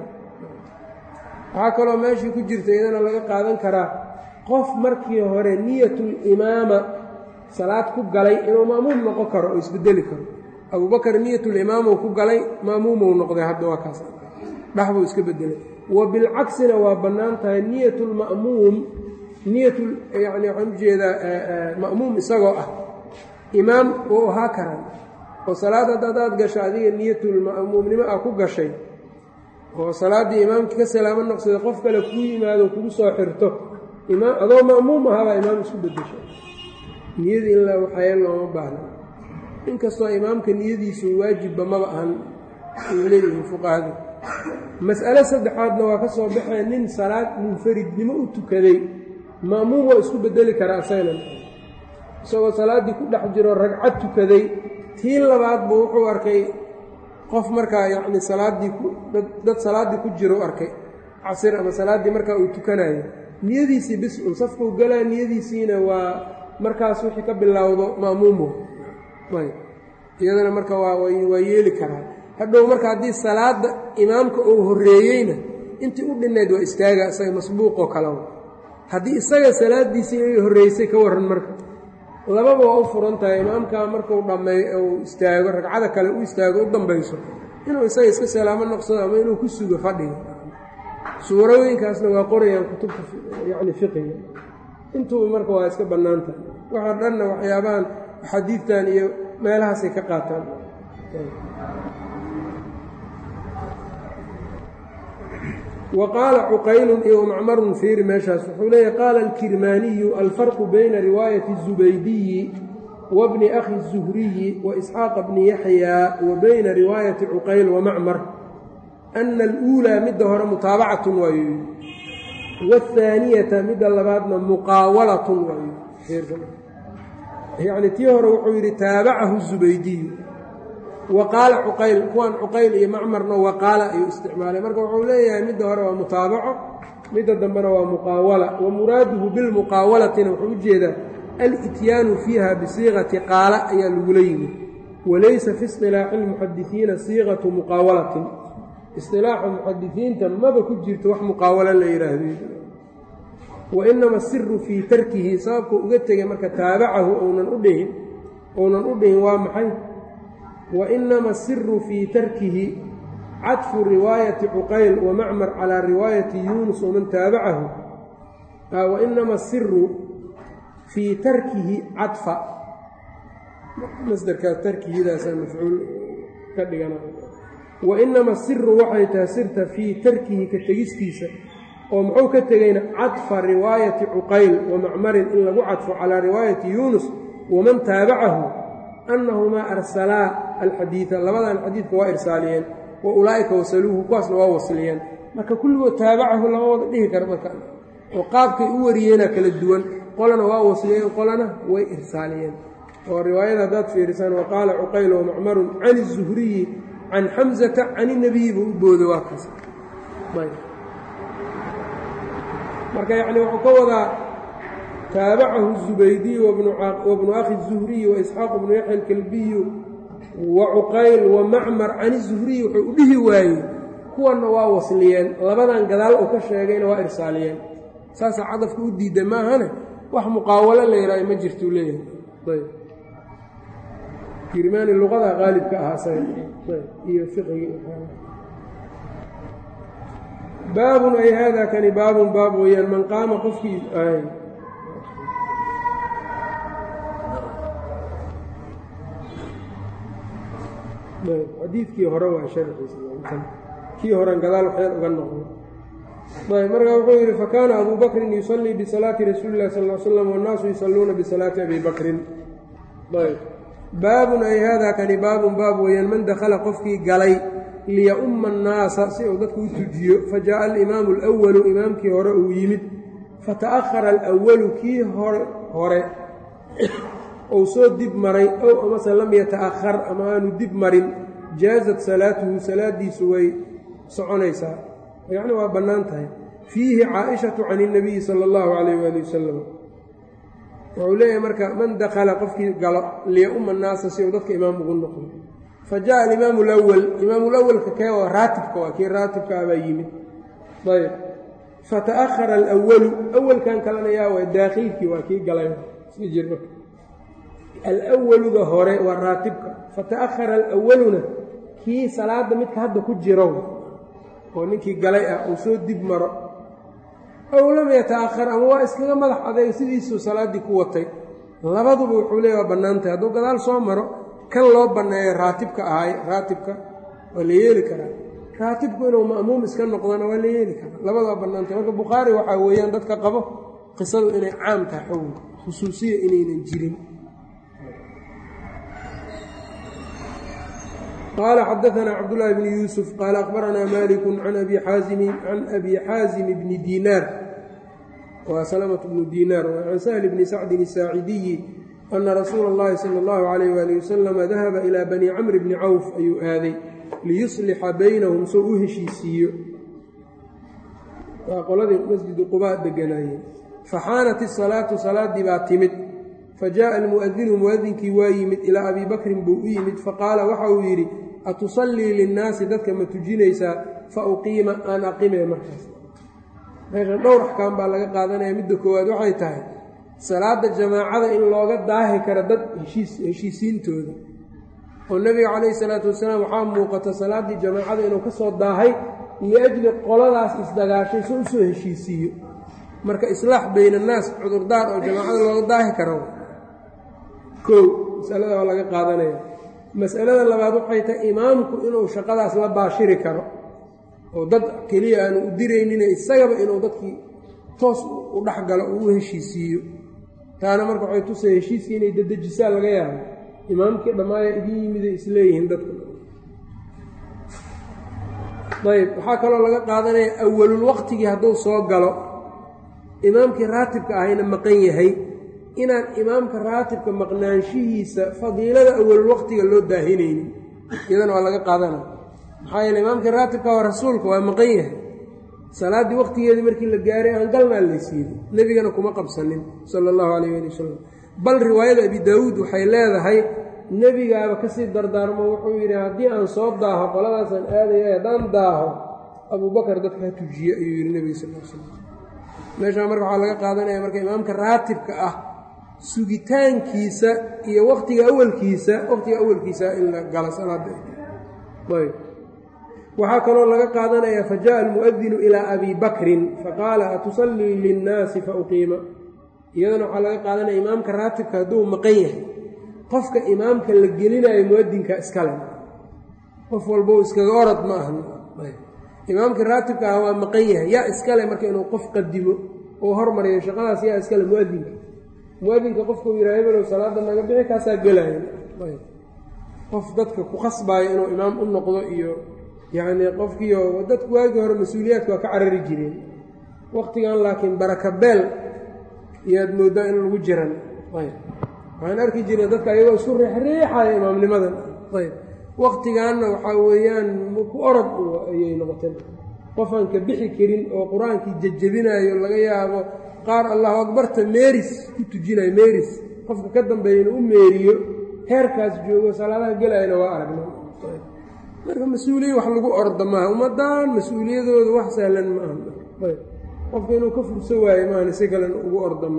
waxaa kaloo meeshii ku jirta iyadana laga qaadan karaa qof markii hore niyatulimaama salaad ku galay inuu ma'muum noqon karo oo isbedeli karo abubakar niyatulimaamuu ku galay ma'muumuu noqday hadda waa kaas dhaxbuu iska bedelay wa bilcaksina waa bannaan tahay niyatulma'muum niyatul yacni waxaan ujeedaa ma'muum isagoo ah imaam wuu ahaa karaan oo salaad hadda hadaad gasho adiga niyatulma'muumnimo ah ku gashay oo salaaddii imaamkii ka salaamo noqsada qof kale kuu yimaado kugu soo xirto imaam adoo ma'muum ahaabaa imaam isku bedesha niyadii in la waxaye looma baahna inkastoo imaamka niyadiisu waajibba maba ahan ay leeyihiin fuqahadu mas'ale saddexaadna waa ka soo baxee nin salaad munfaridnimo u tukaday ma'muum waa isku bedeli karaa asagnan isagoo salaaddii ku dhex jiro ragcad tukaday tii labaad buu wuxuu arkay qof markaa yacni salaaddii dad salaaddii ku jiro u arkay casir ama salaaddii markaa uu tukanayo niyadiisii bis un safkuu galaa niyadiisiina waa markaas wixii ka bilowdo ma'muumu ayb iyadana marka waa waa yeeli karaa hadhow marka haddii salaadda imaamka uu horreeyeyna intii u dhinnayd waa istaaga isaga masbuuqoo kalewa haddii isaga salaaddiisii ay horreysay ka warran marka lababa waa u furan tahay imaamkaa markuu dhammeey uu istaago ragcada kale u istaago u dambayso inuu isaga iska salaamo noqsado ama inuu ku sugo fadhiga suurooyinkaasna waa qorayaan kutubta yacni fiqiga intuba marka waa iska bannaan tahay waxaa dhanna waxyaabahan xadiidtan iyo meelahaasay ka qaataan wa qaala cuqaylun iyo macmarun fiiri meeshaas wuxuu leeyahy qaala alkirmaaniyu alfarqu bayna riwaayati الzubaydiyi wa bni akhi الzuhriyi wa isxaaqa bni yaxyaa wa bayna riwaayati cuqayl wa macmar ana aluulaa midda hore mutaabacatun waayo waathaaniyata midda labaadna muqaawalatun waayo yacni tii hore wuxuu yidhi taabacahu zubaydiyu wa qaala cuqayl kuwan cuqayl iyo macmarna waqaala ayuu isticmaalay marka wuxuu leeyahay midda hore waa mutaabaco midda dambena waa muqaawala wa muraaduhu bilmuqaawalatina wuxuu ujeedaa alityaanu fiiha bisiiqati qaala ayaa lagula yimid walaysa fi isilaaxi lmuxadisiina siiqatu muqaawalatin isilaaxa muxadisiinta maba ku jirto wax muqaawalo la yidhaahdo wa inama asiru fii tarkihi sababku uga tegay marka taabacahu ounan u dhihin ounan u dhihin waa maxay wa inama asiru fii tarkihi cadfu riwaayati cuqayl wa macmar calaa riwaayati yuunus waman taabacahu wa inama asiru fii tarkihi cadfa masdarkaas tarkihidaasa mafcuul ka dhigana wa inama asiru waxay tahay sirta fii tarkihi ka tegistiisa oo muxuu ka tegayna cadfa riwaayati cuqayl wa macmarin in lagu cadfo calaa riwaayati yuunus waman taabacahu annahumaa arsalaa alxadiida labadan xadiidka waa irsaaliyeen wa ulaa'ika wasaluuhu kuwaasna waa wasliyeen marka kulligood taabacahu lama wada dhihi kara marka oo qaabkay u wariyeena kala duwan qolana waa wasliyeen qolana way irsaaliyeen oo riwaayada haddaad fiirisaan wa qaala cuqayl wa macmarun can izuhriyi can xamsata can inabiyi buu u booda waa kaas marka yacni wuxuu ka wadaa taabacahu الزubaydiyu wabnu akhi الزuhriyi waisxaaq bnu yaxya alkalbiyu wa cuqayl wa macmar can الزuhriyi wuxuu u dhihi waayey kuwanna waa wasliyeen labadan gadaal uu ka sheegayna waa irsaaliyeen saasaa cadafka u diidda maahane wax muqaawalo la yihaaha ma jirtuu leeyahay ayb kirmaani luqada qaalibka ahaa saga iyo fiqiga baabun ay haadaa kani baabun baab weeyaan man qaama qofkii xadiidkii hore waa sharxiisa kii horen gadaal waxyar uga noqdo ayb markaa wuxuu yidhi fakaana abuu bakrin yusallii bisalaati rasuuli illahi sal l slam wannaasu yusalluuna bisalaati abi bakrin ayb baabun ay haadaa kani baabun baab weeyaan man dakhala qofkii galay liya-umma annaasa si uu dadku u tujiyo fa jaa'a alimaamu alawalu imaamkii hore uu yimid fata'ahara alawalu kii hore ou soo dib maray ow amase lam yata'ahar ama aanu dib marin jaazat salaatuhu salaadiisu way soconaysaa yacni waa bannaan tahay fiihi caa'ishatu can ilnabiyi sala allahu calayh waali wasalam wuxuu leeyahay marka man dakhala qofkii galo liya-umma annaasa si uu dadka imaam ugu noqdo fa jaءa alimaamu alawal imaamulawalka kee waa raatibka waa kii raatibka abaa yimid ayb fata'ahara alawalu awalkan kalena yaa waa daakhilkii waa kii galay sii jir marka alawaluga hore waa raatibka fata'ahara alawaluna kii salaadda midka hadda ku jiro oo ninkii galay ah uu soo dib maro ow lam yata'ahar ama waa iskaga madax adeeg sidiisuu salaaddii ku watay labaduba wuxuu leeya waa bannaantahay hadduu gadaal soo maro kan loo banneeyo raatibka ahay raatibka waa la yeeli karaa raatibku inuu ma'muum iska noqdona waa la yeeli karaa labada waa bannaantahay marka bukhaari waxaa weeyaan dadka qabo qisadu inay caam tahay xukunka khusuusiya inaynan jirin qال xdثna cبdاللh بن يوسف qال أخبرnا mالك عن أbي xاaزم بن dيnاr wa سلمة بن dيnاr عن سهل بن سعد الساaعدي أنa رasuul الlahi slى الlه عليه وaلiه وسلم ذahaba إلى bني cمر بن cوف ayuu aaday liyuصلxa baynahum soo u heshiisiiyo waa qoladii masjidu qubaa deganaayeen faxaanat الصalaaةu salaadii baa timid fajaءa almu'adinu mu'adinkii waa yimid ilaa abi bakrin buu u yimid faqaala waxa uu yidhi atusallii linnaasi dadka ma tujinaysaa fa uqiima aan aqimee markaas meeshan dhowr axkaam baa laga qaadanaya midda koowaad waxay tahay salaada jamaacada in looga daahi karo dad heshiisiintooda oo nebiga calayhi salaatu wasalaam waxaa muuqata salaaddii jamaacada inuu ka soo daahay liajli qoladaas isdagaashay so usoo heshiisiiyo marka islaax bayn annaas cudurdaar oo jamaacada looga daahi karo kow masalada waa laga qaadanaya masalada labaad waxay tahay imaamku inuu shaqadaas la baashiri karo oo dad keliya aanu u diraynine isagaba inuu dadkii toos u dhex galo oo u heshiisiiyo taana marka waxay tusay heshiiskii inay dadejisaa laga yaabo imaamkii dhammaaya idin yimiday isleeyihiin dadku ayb waxaa kaloo laga qaadanaya awalul waqtigii hadduu soo galo imaamkii raatibka ahayna maqan yahay inaan imaamka raatibka maqnaanshihiisa fadiilada awalul waqtiga loo daahinaynin iyadana waa laga qaadana maxaa yeele imaamkii raatibka waa rasuulka waa maqan yahay salaaddii waqtigeedii markii la gaaray aan galnaa laysiiyey nebigana kuma qabsanin sala allahu calayh ali wasalam bal riwaayada abi daawuud waxay leedahay nebigaaba kasii dardaarmo wuxuu yidhi haddii aan soo daaho qoladaasaan aadaya haddaan daaho abuubakar dadka ha tujiye ayuu yidhi nebiga sal l slam meeshaa marka waxaa laga qaadanaya marka imaamka raatibka ah sugitaankiisa iyo waqtiga awalkiisa waqtiga awalkiisa in la galo salaada ayb waxaa kaloo laga qaadanaya fajaءa almu'adinu ilaa abi bakrin faqaala atusallii linnaasi fauqiima iyadana waxaa laga qaadanaya imaamka raatibka hadduu maqan yahay qofka imaamka la gelinayo mu'adinka iskale qof walbou iskaga orod ma aha imaamkii raatibka ah waa maqan yahay yaa iskale marka inuu qof qadimo oo hormariyo shaqadaas yaa iskale mu'adinka mu'adinka qofkuu yidhaha hebelow salaada naga bixi kaasaa gelaayo qof dadka ku qasbaayo inuu imaam u noqdo iyo yacnii qofkiio dadku waagii hore mas-uuliyaadka waa ka carari jireen waqtigan laakiin baraka beel iyaad mooddaa in lagu jiran ayb waxaan arki jireen dadka ayagoo isku riixriixaya imaamnimadan ayb waqtigaanna waxaa weeyaan ku orod ayay noqoteen qofaan ka bixi karin oo qur-aankii jejebinayo laga yaabo qaar allahu akbarta meeris ku tujinayo meeris qofka ka dambeeya inuu u meeriyo heerkaas joogo salaadaha gelayana waa aragna marka mas-uuliya wax lagu orda maaha ummaddan mas-uuliyadooda wax sahlan ma aha qofka inuu ka furso waayo maahan si kalena ugu orda maaha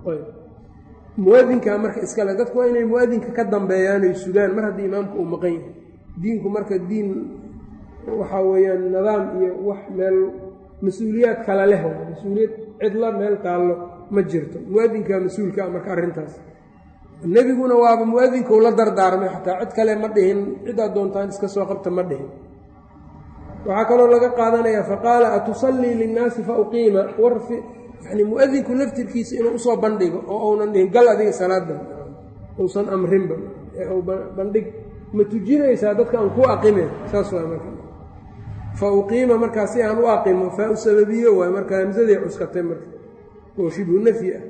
muadinkaa marka iskale dadku waa inay muadinka ka dambeeyaan ay sugaan mar haddii imaamka uu maqan yahay diinku marka diin waxaa weeyaan nidaam iyo wax meel mas-uuliyaad kala leh mas-uuliyad cidla meel taallo ma jirto muadinkaa mas-uulka ah marka arrintaas nebiguna waaba muadinka ula dardaarmay xataa cid kale ma dhihin cidaad doontaan iska soo qabta ma dhihin waxaa kaloo laga qaadanayaa faqaala atusallii linnaasi fa uqiima war yani muadinku laftirkiisa inuu usoo bandhigo oo uunan dhihin gal adiga salaada uusan amrinba bandhig ma tujinaysaa dadka aan ku aqimeen saas waa marka fa uqiima markaa si aan u aqimo faa u sababiyo waay marka hamsaday cuskatay marka oo shibhu nafyi ah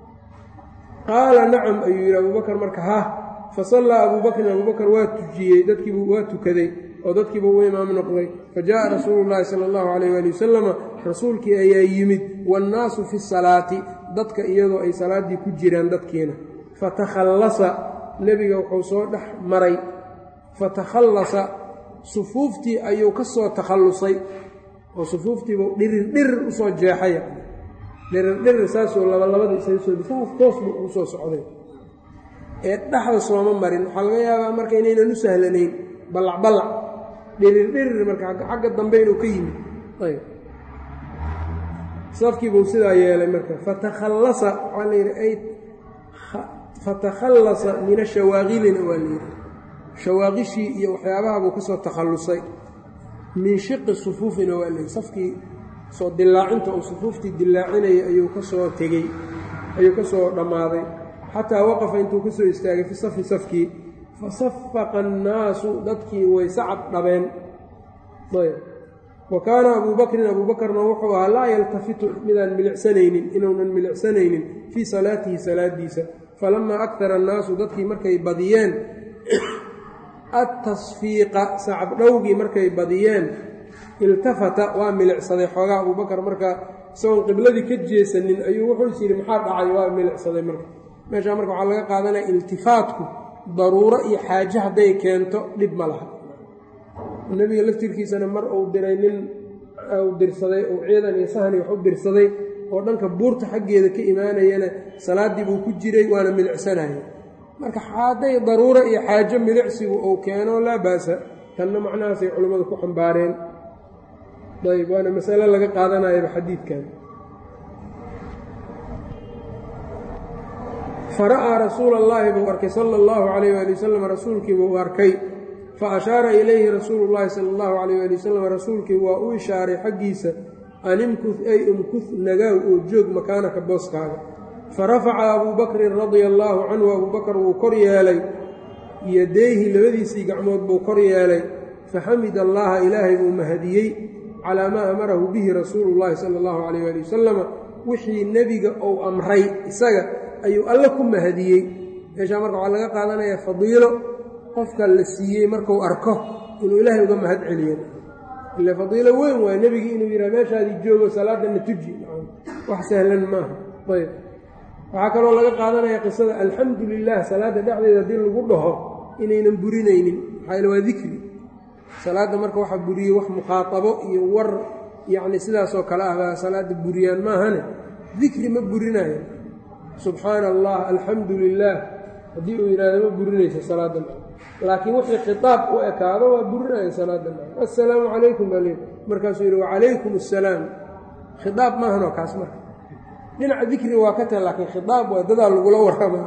qaala nacam ayuu yidhi abubakar marka ha fa sallaa abubakrin abubakar waa tujiyey dadkiibu waa tukaday oo dadkiiba u imaam noqday fa jaءa rasuulu llaahi sala allahu calayh ali wasalama rasuulkii ayaa yimid waannaasu fi salaati dadka iyadoo ay salaaddii ku jiraan dadkiina fatakhallasa nebiga wuxuu soo dhex maray fatakhallasa sufuuftii ayuu ka soo takhallusay oo sufuuftiibuu dhirir dhirir usoo jeexaya dhirir dhirir saasuu labalabada isaga soo saas toos buu ugu soo socday ee dhexda sooma marin waxaa laga yaabaa marka inaynan u sahlanayn ballac ballac dhirir dhirir marka xagga dambe inuu ka yimid ayb safkiibuu sidaa yeelay marka fatakhallasa waxaa la yidhi ay fatakhallasa min ashawaaqilina waa layidhi shawaaqishii iyo waxyaabaha buu ka soo takhallusay min shiqi sufuufina waa layidhi safkii soo dilaacinta uu sufuuftii dilaacinayay ayuu ka soo tegey ayuu ka soo dhammaaday xataa waqafa intuu ka soo istaagay fi safi safkii fasafaqa annaasu dadkii way sacab dhabeen ayb wa kaana abuu bakrin abuu bakarna wuxuu ahaa laa yaltafitu midaan milicsanaynin inuunan milicsanaynin fii salaatihi salaadiisa falamaa akara annaasu dadkii markay badiyeen attasfiiqa sacab dhowgii markay badiyeen iltafata waa milicsaday xoogaa abuubakar marka isagoon qibladii ka jeesanin ayuu wuxuu is yidhi maxaa dhacay waa milicsaday marka meeshaa marka waxaa laga qaadanaya iltifaatku daruuro iyo xaaje hadday keento dhib ma laha nebiga laftirkiisana mar uu diray nin uu dirsaday uu ciidan iyo sahni wax u dirsaday oo dhanka buurta xaggeeda ka imaanayana salaaddii buu ku jiray waana milicsanaya marka hadday daruuro iyo xaajo milicsigu uu keeno laa ba'sa tanna macnahaasay culimmadu ku xambaareen ayb waana masale laga qaadanayaba xadiidkan fara'aa rasuula allaahi buu arkay sala allahu calayh waali wasalam rasuulkii buu arkay fa ashaara ilayhi rasuulu llaahi sala allahu calayh waali wasalam rasuulkii waa u ishaaray xaggiisa an imkuh ay umkuh nagaaw oo joog makaanaka booskaaga fa rafaca abuu bakrin radia allaahu canhu abuu bakar wuu kor yeelay yadayhi labadiisii gacmood buu kor yeelay faxamid allaha ilaahay buu mahadiyey calaa maa amarahu bihi rasuulu llaahi sala allahu calayh waali wasalama wixii nebiga uu amray isaga ayuu alle ku mahadiyey meeshaa marka waxaa laga qaadanayaa fadiilo qofka la siiyey markuu arko inuu ilaahay uga mahad celiyo ile fadiilo weyn waay nebigii inuu yidhaha meeshaadii joogo salaadana tuji wax sahlan maaha ayb waxaa kaloo laga qaadanaya qisada alxamdu lilah salaadda dhexdeeda haddii lagu dhaho inaynan burinaynin maxaa yaele waa dikri salaadda marka waxaa buriyey wax mukhaatabo iyo war yacni sidaasoo kale ah baa salaadda buriyaan maahane dikri ma burinayo subxaana allah alxamdu lilaah haddii uu yidhahdo ma burinayso salaadda laakiin wixii khitaab u ekaado waa burinaya salaadda assalaamu calaykum baa leey markaasuu yidhi wacalaykum assalaam khitaab maahanoo kaas marka dhinaca dikri waa ka tahay laakiin khitaab waa dadaa lagula warramaa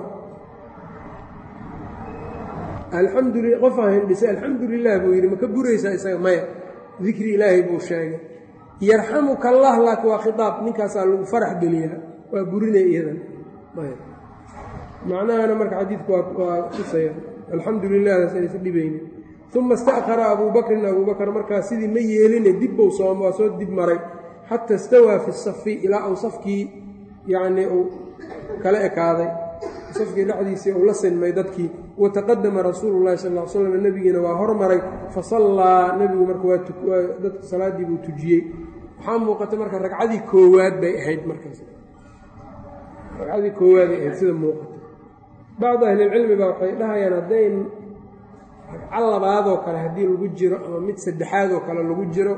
alxamduli qofaa hindhisay alxamdu lilah buu yidhi ma ka buraysaa isaga maya dikri ilaahay buu sheegay yarxamuka allah laakiin waa khitaab ninkaasaa lagu farax geliyaa waa burinay iyadan macnahana marka xadiidku waa tusaya alxamdu lilahdaas aysa dhibaynin uma ista'khara abuu bakrin abuu bakr markaa sidii ma yeeline dibbou soom waa soo dib maray xata istawaa fi safi ilaa uu safkii yacnii uu kala ekaaday safkii dhexdiisii uu la sinmay dadkii wataqadama rasuulu llahi sal l slam nebigiina waa hormaray fasallaa nebigu marka waa dadka salaaddii buu tujiyey waxaa muuqata marka ragcadii koowaad bay ahayd markaas ragcadii koowaaday ahayd sida muuqata bacdu ahlilcilmi baa waxay dhahayaan haddayn ragco labaadoo kale haddii lagu jiro ama mid saddexaad oo kale lagu jiro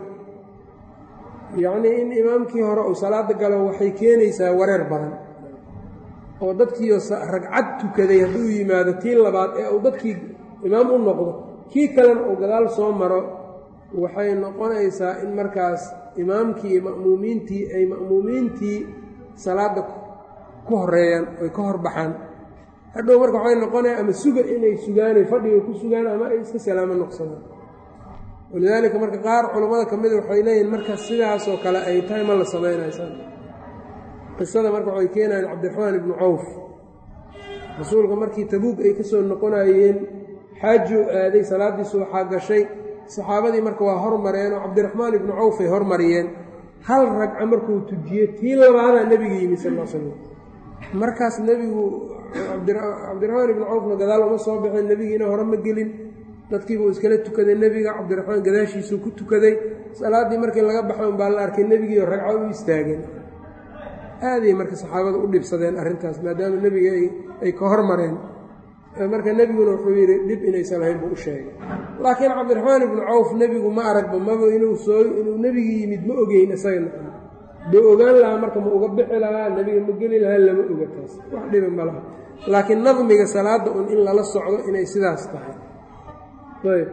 yacnii in imaamkii hore uu salaada galo waxay keenaysaa wareer badan oo dadkiio ragcad tukaday hadduu yimaado tii labaad ee uu dadkii imaam u noqdo kii kalena uu gadaal soo maro waxay noqonaysaa in markaas imaamkii iyo ma'muumiintii ay ma'muumiintii salaadda ku horeeyaan oy ka hor baxaan hadhow marka waxay noqonaya ama suga inay sugaan oy fadhiga ku sugaan ama ay iska salaamo noqsadaan walidaalika marka qaar culammada ka mida waxay leeyihin marka sidaasoo kale ay tahay ma la samaynaysaan qisada marka waxay keenayaan cabdiraxmaan ibnu cawf rasuulka markii tabuug ay ka soo noqonayeen xaaji u aaday salaaddiisu waxaa gashay saxaabadii marka waa hormareen oo cabdiraxmaan ibnu cawf ay hormariyeen hal ragca markuu tujiyey tii labaadaa nebiga yimi sal l slam markaas nebigu cabdiraxmaan ibnu cawfna gadaal uma soo baxeen nebigiina hore ma gelin dadkiibuu iskala tukaday nebiga cabdiraxmaan gadaashiisuu ku tukaday salaaddii markii laga baxay un baa la arkay nebigiio ragco u istaageen aaday marka saxaabadu u dhibsadeen arrintaas maadaama nebiga ay ka hormareen marka nebiguna wuxuu yidhi dhib inaysan lahayn buu u sheegay laakiin cabdiraxmaan ibnu cawf nebigu ma aragba maba inuu soo inuu nebigii yimid ma ogeyn isagana doo ogaan lahaa marka ma uga bixi lahaa nebiga ma geli lahaa lama oga taas wax dhiba ma laha laakiin nadmiga salaadda un in lala socdo inay sidaas tahay ayb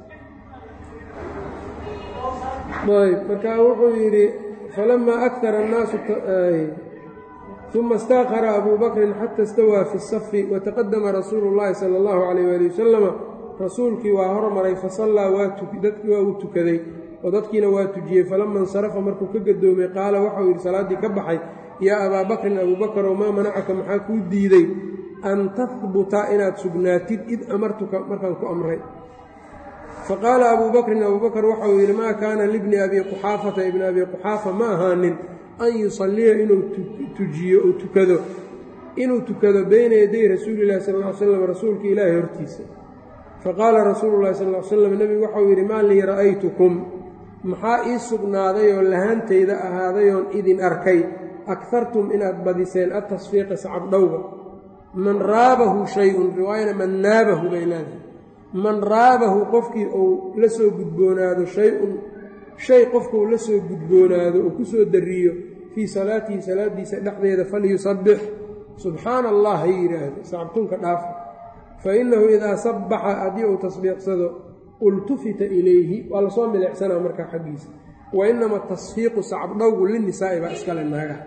ayb marka wuxuu yidhi falamaa akara annaasu uma istaaqara abuu bakrin xata istawaa fi safi wataqadama rasuulu llaahi sala allahu calayh waali wasalama rasuulkii waa hormaray fasallaa dadkii waa uu tukaday oo dadkiina waa tujiyey falama insarafa markuu ka gadoomay qaala waxau yidhi salaaddii ka baxay yaa abaa bakrin abuu bakar oo maa manacaka maxaa kuu diiday an tahbuta inaad sugnaatid id amartuka markaan ku amray faqaala abuu bakrin abuu bakar waxauu yidhi maa kaana libni abi quxaafata ibni abi quxaafa ma ahaanin an yusalliya inuu tujiyo uu tukado inuu tukado beyna yaday rasuulillahi sal ll ly slam rasuulka ilaahi hortiisa faqaala rasuulu llahi sal ly slam nebigu waxau yidhi maa lii ra'aytukum maxaa ii sugnaaday oo lahaantayda ahaadayoon idin arkay akartum inaad badiseen atasfiiqa sacabdhowga man raabahu shay-un riwaayana man naabahu bay leedahay man raabahu qofkii uu la soo gudboonaado shay-un shay qofkuu la soo gudboonaado uu ku soo dariyo fii salaatihi salaaddiisa dhexdeeda falyusabbix subxaana allah ha yidhaahdo sacabtunka dhaafa fa innahu idaa sabbaxa haddii uu tasbiixsado ultufita ilayhi waa lasoo milicsanaa markaa xaggiisa wa inama tasfiiqu sacabdhowgu linisaa'i baa iskale naagaha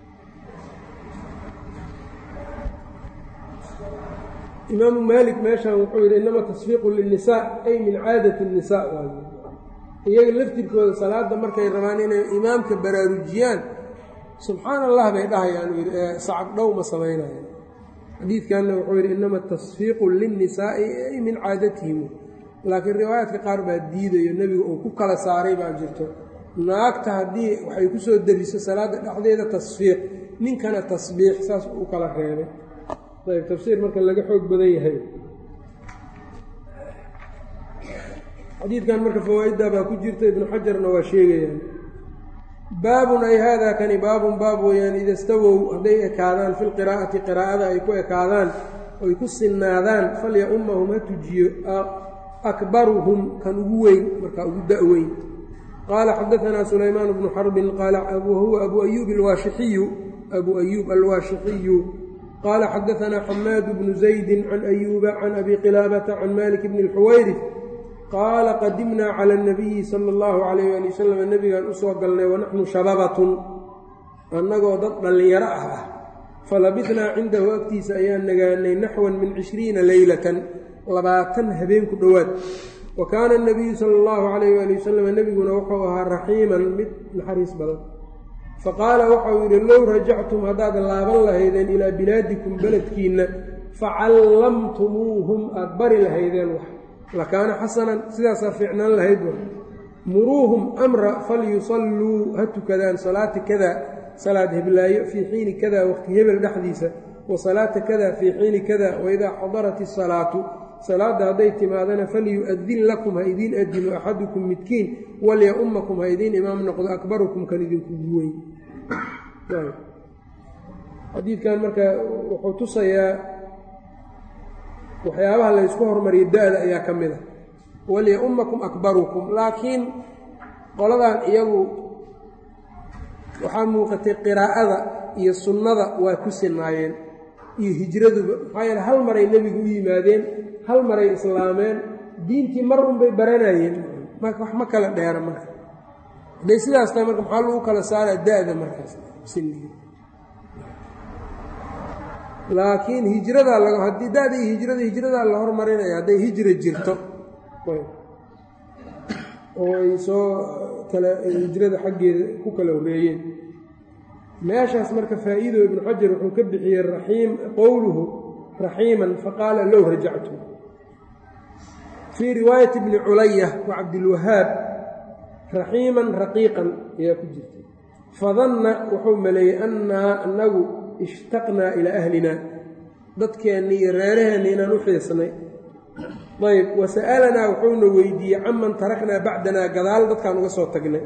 imaamu maalik meeshan wuxuu yidhi inama tasfiiqu linisaa ay min caadati الnisaa waay iyaga laftirkooda salaadda markay rabaan inay imaamka baraarujiyaan subxaana allah bay dhahayaan yidhi ee sacab dhow ma samaynayan xadiidkanna wuxuu yidhi inama tasfiiqu linnisaa'i ay min caadatihim laakiin riwaayaadka qaar baa diidayo nebiga uu ku kala saaray baa jirto naagta haddii waxay ku soo dariso salaadda dhexdeeda tasfiiq ninkana tasbiix saas u kala reebay ayb tafsiir marka laga xoog badan yahay xadiidkan marka fawaa-idda baa ku jirta ibnu xajarna waa sheegayaan baabun ay haadaa kani baabun baab weeyaan ida stawow hadday ekaadaan fi lqiraa'ati qiraa'ada ay ku ekaadaan oy ku sinnaadaan falya ummahum ha tujiyo akbaruhum kan ugu weyn markaa ugu da-weyn qaala xadaanaa sulaymaan bnu xarbin qaala wahuwa abu ayuub alwaashixiyu abu ayuub alwaashixiyu qaala xadaanaa xamaadu bnu zaydi can ayuuba can abi qilaabata can malik bni اlxuwayri qaala qadimnaa cala اnabiyi sala اllahu calayh ali wasalam nebigaan u soo galnay wanaxnu shababatun annagoo dad dhallinyaro ah ah falabitnaa cindahu agtiisa ayaan nagaanay naxwan min cishriina leylatan labaatan habeen ku dhowaad wa kaana اnabiyu sala اllahu calayh ali wasalam nebiguna wuxuu ahaa raxiiman mid naxariis badan faqaala waxau yidhi low rajactum haddaad laaban lahaydeen ilaa bilaadikum beledkiinna facallamtumuuhum aada bari lahaydeen wax lakaana xasanan sidaasaa fiicnaan lahayd wa muruuhum amra falyusalluu ha tukadaan salaata kada salaad heblaayo fii xiini kada waqti hebel dhexdiisa wa salaata kada fii xiini kada waidaa xadarat isalaatu salaadda hadday timaadana falyu-adin lakum ha idiin adino axadukum midkiin walya-ummakum ha idiin imaam noqdo akbarukum kan idinkugu weyn xadiidkan marka wuxuu tusayaa waxyaabaha la ysku hormariyo da-da ayaa ka mid a walya-ummakum akbarukum laakiin qoladan iyagu waxaa muuqatay qiraa'ada iyo sunnada waa ku sinaayeen iyo hijraduba maxaa yeele hal maray nebigu u yimaadeen hal maray islaameen diintii mar unbay baranayeen marka wax ma kala dheera marka hadday sidaas tahay marka maxaa lagu kala saaraa da-da markaas siniga laakiin hijradaa laga haddii da-da iyo hijrada hijradaa la hormarinaya hadday hijra jirto oo ay soo kala hijrada xaggeeda ku kala horreeyeen meeshaas marka faa'iido ibnu xajar wuxuu ka bixiyey raxiim qowluhu raxiiman faqaala low rajactu fii riwaayati bni culaya wa cabdilwahaab raxiiman raqiiqan ayaa ku jirta fadanna wuxuu maleeyey annaa annagu ishtaqnaa ilaa ahlina dadkeenni iyo reeraheenni inaan u xiisnay ayb wa sa'alanaa wuxuuna weydiiyey caman taraknaa bacdanaa gadaal dadkaan uga soo tagnay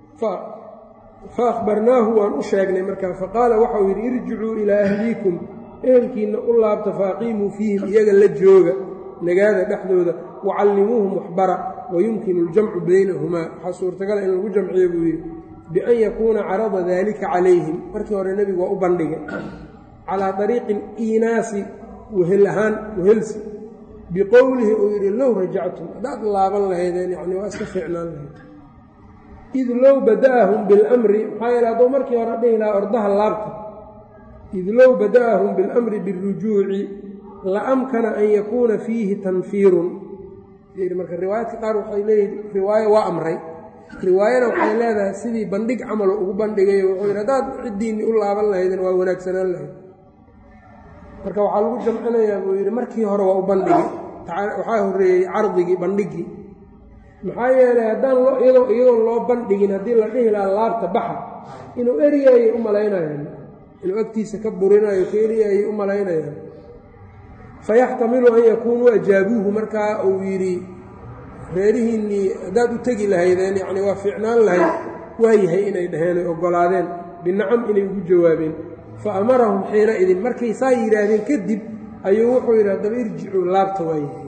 fa akhbarnaahu waan u sheegnay markaa faqaala waxau yidhi irjicuu ilaa ahliikum ehelkiinna u laabta faaqiimuu fiihim iyaga la jooga nagaada dhexdooda wacallimuuhum waxbara wayumkinu aljamcu baynahumaa waxaa suurtagala in lagu jamciyo buu yidhi bian yakuuna carada daalika calayhim markii hore nebigu waa u bandhigay calaa ariiqi aliinaasi wehel ahaan wehelsi biqowlihi uu yidhi low rajactum haddaad laaban lahaydeen yani waa iska fiicnaan lahayd id low bada'ahum biاlamri maxaa yeele hadduu markii hore dhihi lahaa ordaha laabta id low bada'ahum biاlamri biاrujuuci la amkana an yakuuna fiihi tanfiirun marka riwaayadka qaar waxay leeyihin riwaayo waa amray riwaayana waxay leedahay sidii bandhig camalo ugu bandhigayo wuxuu yidhi haddaad ciddiinni u laaban lahaydeen waa wanaagsanaan lahayd marka waxaa lagu jamcinayaa buu yidhi markii hore waa u bandhigi waxaa horreeyey cardigii bandhigii maxaa yeelay haddaan iyagoon loo bandhigin haddii la dhihi lahaa laabta baxa inuu eryaayay u malaynayaan inuu agtiisa ka burinayo ka eryaayay u malaynayaan fayaxtamilu an yakuunuu ajaabuuhu markaa uu yidhi reerihiinnii haddaad u tegi lahaydeen yacni waa fiicnaan lahayd waayahay inay dhaheen oy oggolaadeen binacam inay ugu jawaabeen fa amarahum xiina idin markay saa yidhaahdeen kadib ayuu wuxuu yidhi haddaba irjicuu laabta waayahay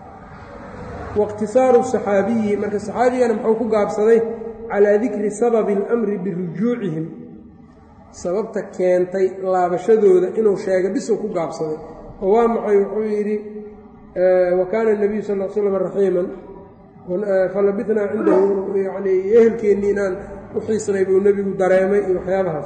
waاqtisaaru saxaabiyi marka saxaabigana muxuu ku gaabsaday calaa dikri sababi اlamri birujuucihim sababta keentay laabashadooda inuu sheega bisuu ku gaabsaday oo waa maxay wuxuu yidhi wa kaana الnabiyu sal l slam raxiiman falabitnaa cindahu yani ehelkeennii inaan u xiisnay buu nebigu dareemay iyo waxyaabahaas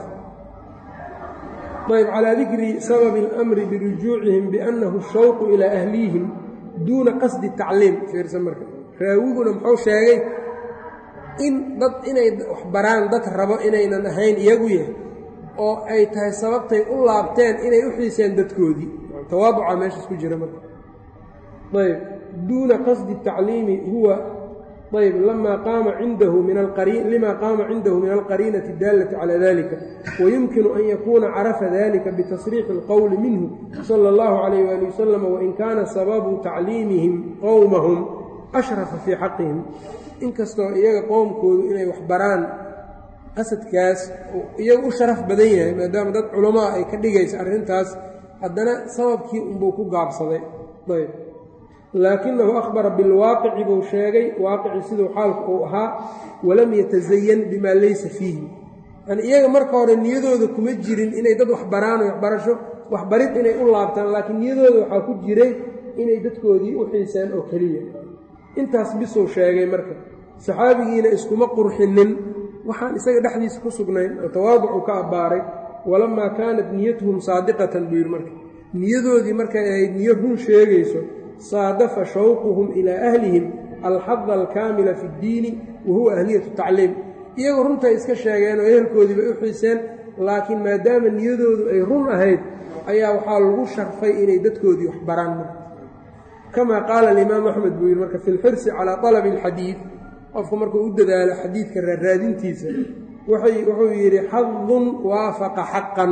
ayb calaa dikri sababi اlamri birujuucihim biannahu shawqu ilaa ahlihim duuna qasdi tacliim fiirsan marka raawiguna muxuu sheegay in dad inay wax baraan dad rabo inaynan ahayn iyagu yahay oo ay tahay sababtay u laabteen inay u xiiseen dadkoodii tawaaduca meeshaas ku jira marka ayb duuna qasdi tacliimi huwa ayb lama qaama cindahu min lima qaama cindahu min alqariinati اdaallati calى dalika wayumkinu an yakuuna carafa dalika bitasriixi اlqowli minhu salى اllahu عalayh wali wasalam wain kaana sababu tacliimihim qowmahum ashrafa fii xaqihim inkastoo iyaga qowmkoodu inay wax baraan qasadkaas iyaga u sharaf badan yahay maadaama dad culamaa ay ka dhigaysa arrintaas haddana sababkii unbuu ku gaabsaday ayb laakinahu akhbara bilwaaqici buu sheegay waaqici siduu xaalku uu ahaa walam yatasayan bimaa laysa fiihi yani iyaga marka hore niyadooda kuma jirin inay dad waxbaraan waxbarasho waxbarid inay u laabtaan laakiin niyadooda waxaa ku jiray inay dadkoodii u xiiseen oo keliya intaas bisuu sheegay marka saxaabigiina iskuma qurxinin waxaan isaga dhexdiisa ku sugnayn oo tawaaducu ka abbaaray walamaa kaanat niyatuhum saadiqatan buu yidhi marka niyadoodii markay ahayd niyo run sheegayso saadafa shawquhum ilaa ahlihim alxada alkaamila fi ddiini wa huwa ahliyatu tacliim iyagu runtay iska sheegeen oo ehelkoodii bay u xiiseen laakiin maadaama niyadoodu ay run ahayd ayaa waxaa lagu sharfay inay dadkoodii wax baraan kamaa qaala alimaamu axmed buu yidhi marka fi lxirsi calaa talabi alxadiid qofku markuu u dadaalo xadiidka raaraadintiisa wuxuu yidhi xadun waafaqa xaqan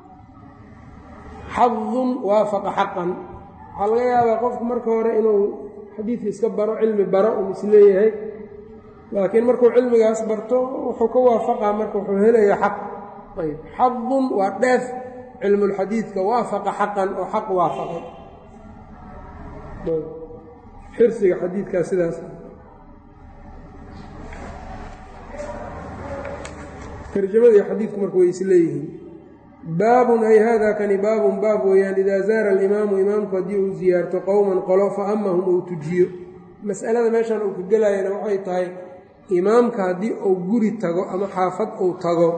xadun waafaqa xaqan waxaa laga yaabaa qofku marka hore inuu xadiidka iska baro cilmi baro uu isleeyahay laakiin markuu cilmigaas barto wuxuu ka waafaqaa marka wuxuu helayaa xaq ayb xadun waa dheef cilmulxadiidka waafaqa xaqan oo xaq waafaqay xirsiga xadiidkaa sidaas tarjamada iyo xadiidku marka way isleeyihiin baabun ay hada kani baabun baab weeyaan idaa zaara alimaamu imaamku haddii uu siyaarto qowman qolo fa amahum uu tujiyo mas'alada meeshan uu ka gelayana waxay tahay imaamka haddii uu guri tago ama xaafad uu tago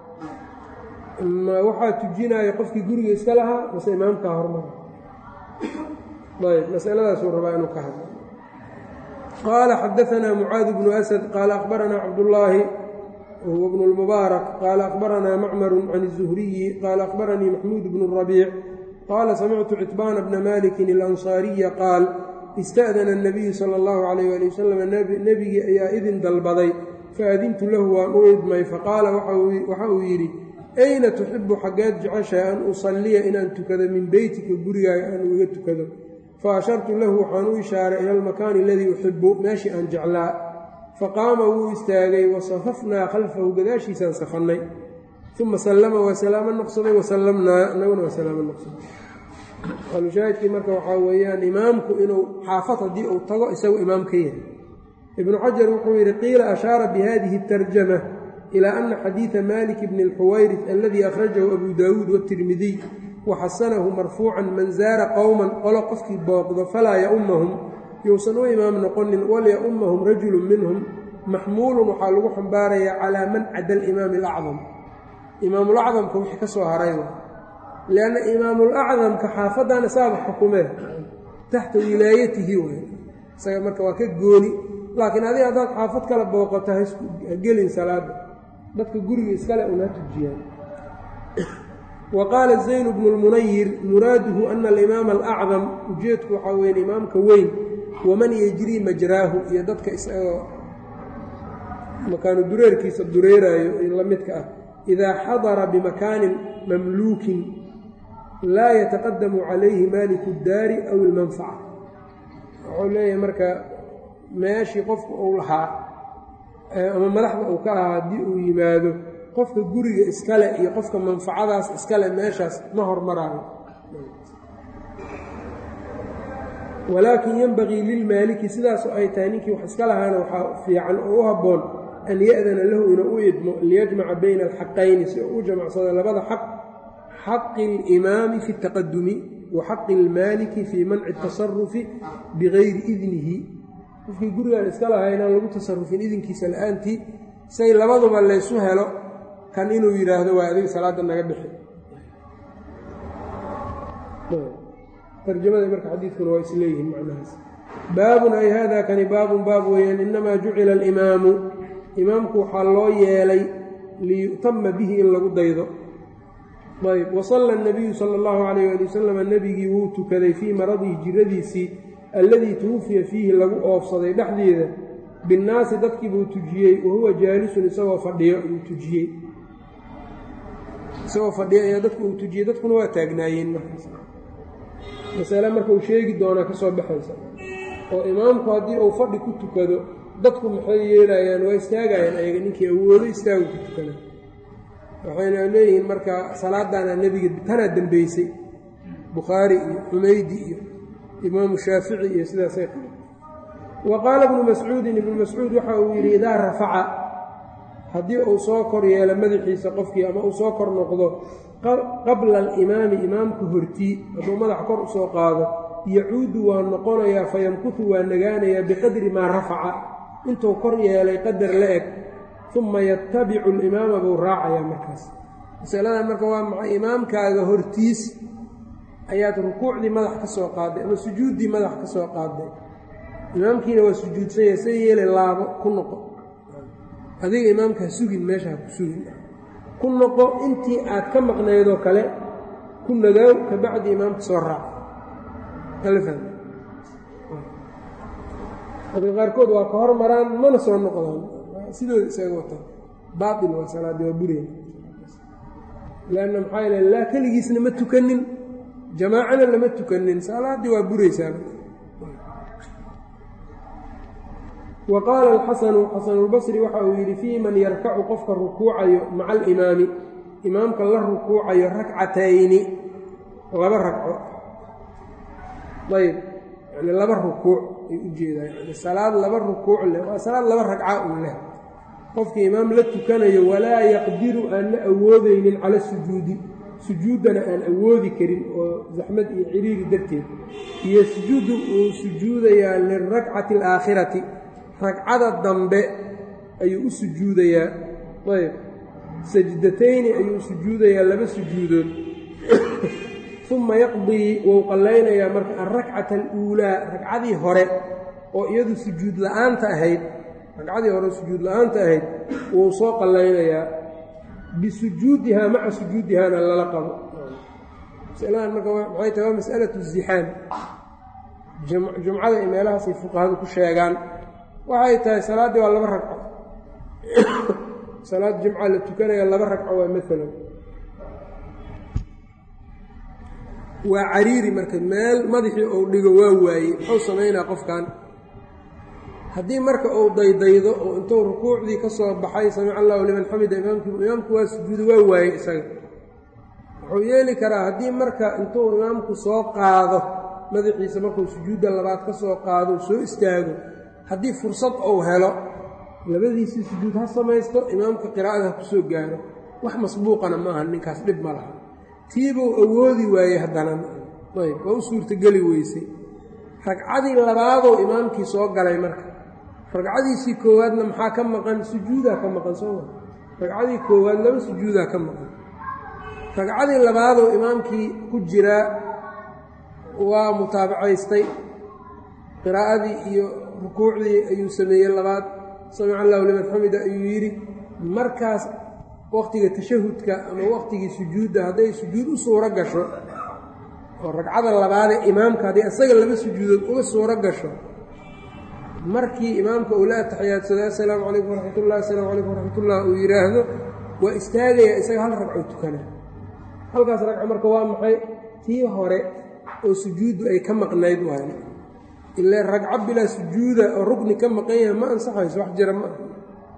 ma waxaa tujinaya qofkii guriga iska lahaa mase imaamkaa hormara ayb masaladaasuu rabaa inuu ka hadlo qaala xadaanaa mucaad bnu asad qaala akhbaranaa cabdullaahi wahuwa bnu lmubaarak qaala akhbaranaa macmaru can الzuhriyi qaala akhbaranii maxmuud bnu rabiic qaala samictu citbaana bna malikin اlansaariya qaal ista'dana الnabiyu sala اllahu calayh ali wasalam nebigii ayaa idin dalbaday faadintu lahu waan u idmay faqaala waxa uu yidhi ayna tuxibu xaggeed jeceshahay an usalliya inaan tukado min beytika gurigaaga aan uga tukado fa ashartu lahu waxaan u ishaaray ila almakaani aladii uxibu meeshii aan jeclaa faqaama wuu istaagay wasafafnaa khalfahu gadaashiisaan safannay uma sallama waa salaamo noqsaday wasallamnaa anaguna waa salaamo noqsaday alushaahidkii marka waxaa weeyaan imaamku inuu xaafad haddii uu tago isagu imaam ka yahay ibnu xajar wuxuu yidhi qiila ashaara bihadihi اtarjama ilaa ana xadiida malik bni اlxuwayris aladii akhrajahu abu daawuud watirmidiy waxasanahu marfuucan man zaara qowman qolo qofkii booqdo falaa yaumahum yousan u imaam noqonin walyaumahum rajulu minhum maxmuulun waxaa lagu xambaarayaa calaa man cada alimaami alacdam imaamulacdamka wixii ka soo haray lianna imaamulacdamka xaafaddan isaaba xukumee taxta wilaayatihi way isaga marka waa ka gooni laakiin adiga haddaad xaafad kala booqato ha gelin salaada dadka guriga iskale una tujiyaan wa qaala zayn bnu lmunayir muraaduhu ana alimaama alacdam ujeedku waxaa weyn imaamka weyn waman yejrii majraahu iyo dadka isagoo makaanu dureerkiisa dureeraayo la midka ah idaa xadara bimakaanin mamluukin laa yataqadamu calayhi maaliku اdaari aw ilmanfaca wuxuu leeyahay marka meeshii qofku uu lahaa ama madaxda uu ka lahaa haddii uu yimaado qofka guriga iskale iyo qofka manfacadaas iskale meeshaas ma hormaraayo walaakin yenbagii lilmaaliki sidaasoo ay tahay ninkii wax iska lahaana waxaa fiican oo u habboon an ya'dana lahu inuu u idmo liyajmaca bayna alxaqayni si uu u jamacsado labada xaq xaqi alimaami fi اtaqadumi wa xaqi اlmaaliki fii manci اtasarufi bigayri idnihi qofkii gurigaan iska lahaa inaan lagu tasarufin idinkiisa la-aantii say labaduba laysu helo kan inuu yidhaahdo waa adiga salaadda naga bixi tarjamada marka xadiidkuna waa isleeyihiin macnahaas baabun ay hada kani baabun baab weeyaan inamaa jucila alimaamu imaamku waxaa loo yeelay liyu'tama bihi in lagu daydo ayb wasalla nabiyu sala allahu calayh ali wasalam nebigii wuu tukaday fii maradihi jiradiisii alladii tuwufiya fiihi lagu oofsaday dhexdeeda binnaasi dadkii buu tujiyey wa huwa jaalisun isagoo fadhiyo uu tujiyey isagoo fadhiyo ayaa dadku uu tujiyey dadkuna waa taagnaayeen markaas masale marka uu sheegi doonaa ka soo baxaysa oo imaamku haddii uu fadhi ku tukado dadku maxay yeelayaan waa istaagayaan ayaga ninkii awoodo istaagu ku tukada waxayna leeyihiin marka salaadaana nebiga tanaa dembeysay bukhaari iyo xumaydi iyo imaamu shaafici iyo sidaasay qabeen wa qaala ibnu mascuudin ibnu mascuud waxa uu yidhi idaa rafaca haddii uu soo kor yeelo madaxiisa qofkii ama uu soo kor noqdo qabla alimaami imaamka hortii hadduu madaxa kor usoo qaado yacuudu waa noqonayaa fayamkutu waa nagaanayaa biqadri maa rafaca intuu kor yeelay qadar la eg uma yatabicu alimaama buu raacayaa markaas masaladan marka waa maxay imaamkaaga hortiis ayaad rukuucdii madax ka soo qaaday ama sujuuddii madax ka soo qaaday imaamkiina waa sujuudsanya sa yeele laabo ku noqo adiga imaamka ha sugin meesha ha ku sugin ku noqo intii aad ka maqnaydoo kale ku nagaaw ka bacdi imaamka soo raac dadka qaarkood waa ka hor maraan mana soo noqdaan sidooda isaga wataan baail waa salaadii waa bureen lanna maxaa yal laa keligiisna ma tukanin jamaacana lama tukanin salaaddii waa buraysaa wa qaala alxasanu xasanulbasri waxa uu yidhi fii man yarkacu qofka rukuucayo maca alimaami imaamka la rukuucayo rakcatayni laba ragco ayb yani laba rukuuc ay u jeedaa yani salaad laba rukuuc leh waa salaad laba ragca uu leh qofkii imaam la tukanayo walaa yaqdiru aan la awoodeynin cala sujuudi sujuuddana aan awoodi karin oo zaxmad iyo ciriiri darteed iyo sujuuddu uu sujuudayaa lilrakcati alaakhirati ragcada dambe ayuu u sujuudayaa ayb sajdatayni ayuu sujuudayaa laba sujuudood uma yaqdii wou qallaynayaa marka alrakcata aluulaa ragcadii hore oo iyadu sujuud la'aanta ahayd ragcadii hore sujuud la'aanta ahayd wuu soo qallaynayaa bisujuudihaa maca sujuudihaana lala qabo masaladan marka maxay tahay waa mas'alatu zixaam jumcada iyo meelahaasay fuqahadu ku sheegaan waxay tahay salaaddii waa laba ragco salaad jumca la tukanaya laba ragco waa maalan waa cariiri marka meel madaxii uu dhigo waa waayey muxuu samaynaa qofkan haddii marka uu daydaydo oo intuu rukuucdii ka soo baxay samic allahu liman xamida imaamkii imaamku waa sujuudo waa waayey isaga wuxuu yeeli karaa haddii marka intuu imaamku soo qaado madaxiisa markuu sujuudda labaad ka soo qaado soo istaago haddii fursad uu helo labadiisii sujuud ha samaysto imaamka qiraa'ada ha ku soo gaaro wax masbuuqana maaha ninkaas dhib ma laha tiibuu awoodi waayey haddana ayb waa u suurtogeli weysay ragcadii labaadou imaamkii soo galay marka ragcadiisii koowaadna maxaa ka maqan sujuudaa ka maqan sooma ragcadii koowaad laba sujuudaa ka maqan ragcadii labaadou imaamkii ku jiraa waa mutaabacaystay qiraa'adii iyo rukuucdii ayuu sameeyey labaad samic allahu liman xamida ayuu yidhi markaas wakhtiga tashahudka ama wakhtigii sujuudda hadday sujuud u suuro gasho oo ragcada labaadee imaamka haddii isaga laba sujuudood uga suuro gasho markii imaamka uu la ataxiyaadsado assalaamu calaykum waraxmatullah assalaamu calaykum waraxmatullah uu yidhaahdo waa istaagayaa isaga hal ragco tukana halkaas ragco marka waa maxay tii hore oo sujuuddu ay ka maqnayd waay ilaa ragco bilaa sujuuda oo rugni ka maqan yahay ma ansaxayso wax jira ma aha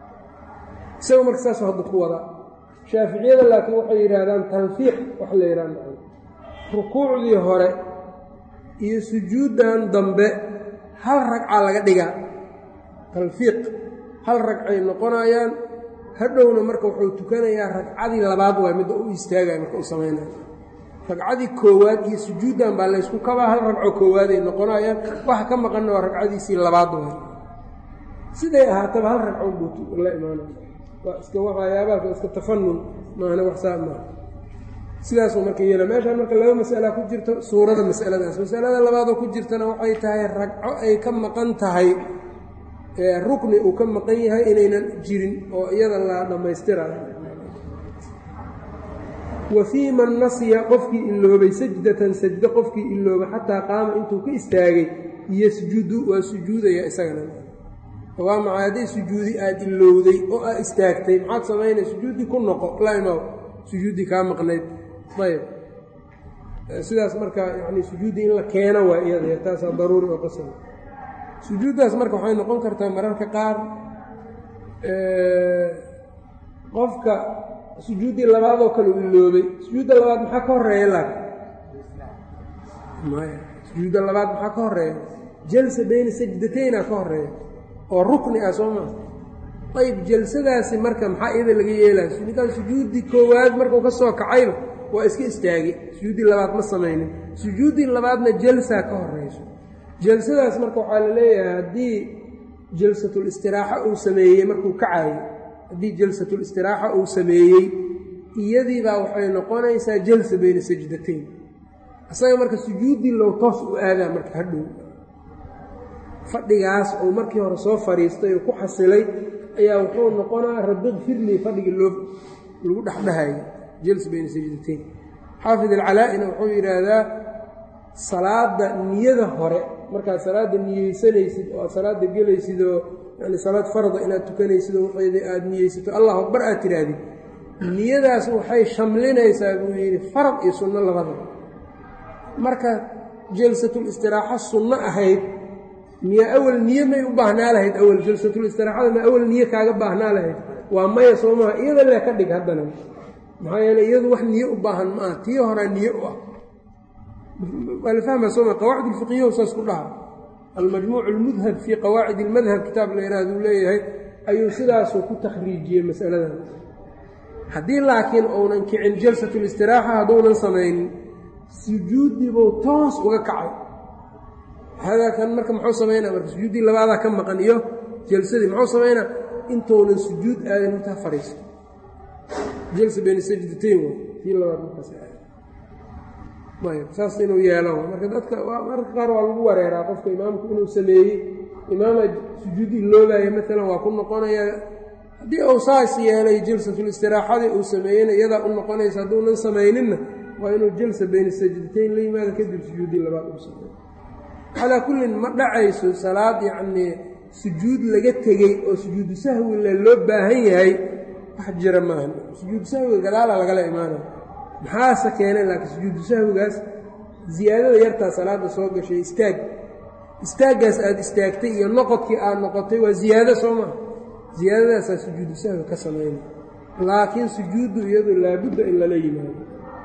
isaga marka saasoo hadda ku wadaa shaaficiyada laakiin waxay yidhaahdaan tanfiiq wax la yidhahda rukuucdii hore iyo sujuuddan dambe hal ragca laga dhigaa talfiiq hal ragcay noqonayaan hadhowna marka wuxuu tukanayaa ragcadii labaad waay midda u istaagaya marka u samaynaya ragcadii koowaad iyo sujuuddan baa laysku kabaa hal ragco koowaad ay noqonayaan waxa ka maqanna waa ragcadiisii labaad waay siday ahaataba hal ragco buu la imaanaya waa iska waxayaabaas waa iska tafanun maahna wax saa maaha sidaasuu marka yeela meeshaan marka laba mas'ala ku jirto suurada masaladaas masalada labaadoo ku jirtana waxay tahay ragco ay ka maqan tahay rukni uu ka maqan yahay inaynan jirin oo iyada la dhammaystirayo wa fii man nasiya qofkii iloobay sajdatan sajdo qofkii iloobay xataa qaama intuu ka istaagay yasjudu waa sujuudaya isagana waa maxay hadday sujuudi aada ilowday oo aad istaagtay maxaad samaynay sujuuddii ku noqo la imaw sujuuddii kaa maqnayd ayb sidaas marka yani sujuuddii in la keeno waa iyada taasaa daruuri oo qasab sujuuddaas marka waxay noqon kartaa mararka qaar qofka sujuuddii labaadoo kale u iloobay sujuudda labaad maxaa ka horeeya laakin maya sujuudda labaad maxaa ka horeeya jalsa bayna sajdatayna ka horeeya oo rukni ah soo maa ayb jalsadaasi marka maxaa iyada laga yeelaya ninkaan sujuuddii koowaad markuu ka soo kacayba waa iska istaagay sujuuddii labaad ma samaynin sujuuddii labaadna jalsaa ka horeyso jalsadaas marka waxaa la leeyahay haddii jalsatul istiraaxa uu sameeyey markuu kacayo haddii jalsatul istiraaxa uu sameeyey iyadiibaa waxay noqonaysaa jalsa bayna sajdatayn isaga marka sujuuddii low toos u aadaa marka hadhow fadhigaas uu markii hore soo fadhiistay oo ku xasilay ayaa wuxuu noqonaa rabbi kfirlii fadhigii loo lagu dhexdhehayay jals bayna sajdatayn xaafid alcalaa-ina wuxuu yidhaahdaa salaada niyada hore markaad salaadda niyeysanaysid oo aad salaadda gelaysid oo yani salaad farda inaad tukanaysid oo waxeeda aada niyeysato allahu akbar aad tidhaahdid niyadaas waxay shamlinaysaa buu yidhi farad iyo sunno labadaba marka jalsatul istiraaxo sunno ahayd miya awal niye may u baahnaa lahayd awal jalsatul istiraaxada ma awal niye kaaga baahnaa lahayd waa maya soo maha iyada lee ka dhig haddana maxaa yeeley iyadu wax niye u baahan ma ah tii horaa niye u ah waa la fahmaa sooma qawaacid ulfiqiyahu saas ku dhaha almajmuuc almudhab fii qawaacid ilmadhab kitaab la yidhahduu leeyahay ayuu sidaasuu ku takhriijiyey masaladan haddii laakiin uunan kicin jalsatulistiraaxa hadduunan samaynin sujuuddiibuu toos uga kacay hadaa kan marka muxuu samaynaa marka sujuuddii labaadaa ka maqan iyo jalsadii muxuu samaynaa intuunan sujuud aadin intaa fadhiisto jalsa bayna sajdatayn w tii labaad markaas ayb saas inuu yeelo marka dadka mararka qaar waa lagu wareeraa qofka imaamku inuu sameeyey imaama sujuud iloobaaya maalan waa ku noqonayaa haddii uu saas yeelay jalsatulistiraaxadii uu sameeyeyna iyadaa u noqonaysa hadduunan samayninna waa inuu jalsa bayna sajdatayn la yimaado kadib sujuuddii labaad uu sameeyo calaa kullin ma dhacayso salaad yacnii sujuud laga tegey oo sujuudu sahwila loo baahan yahay wax jira maaha sujuudu sahwiga gadaala lagala imaanaya maxaase keenay laakiin sujuudu sahwigaas ziyaadada yartaa salaadda soo gashay istaag istaaggaas aada istaagtay iyo noqodkii aada noqotay waa ziyaado soo maha ziyaadadaasaa sujuudu sahwi ka samaynay laakiin sujuuddu iyadu laabudda in lala yimaado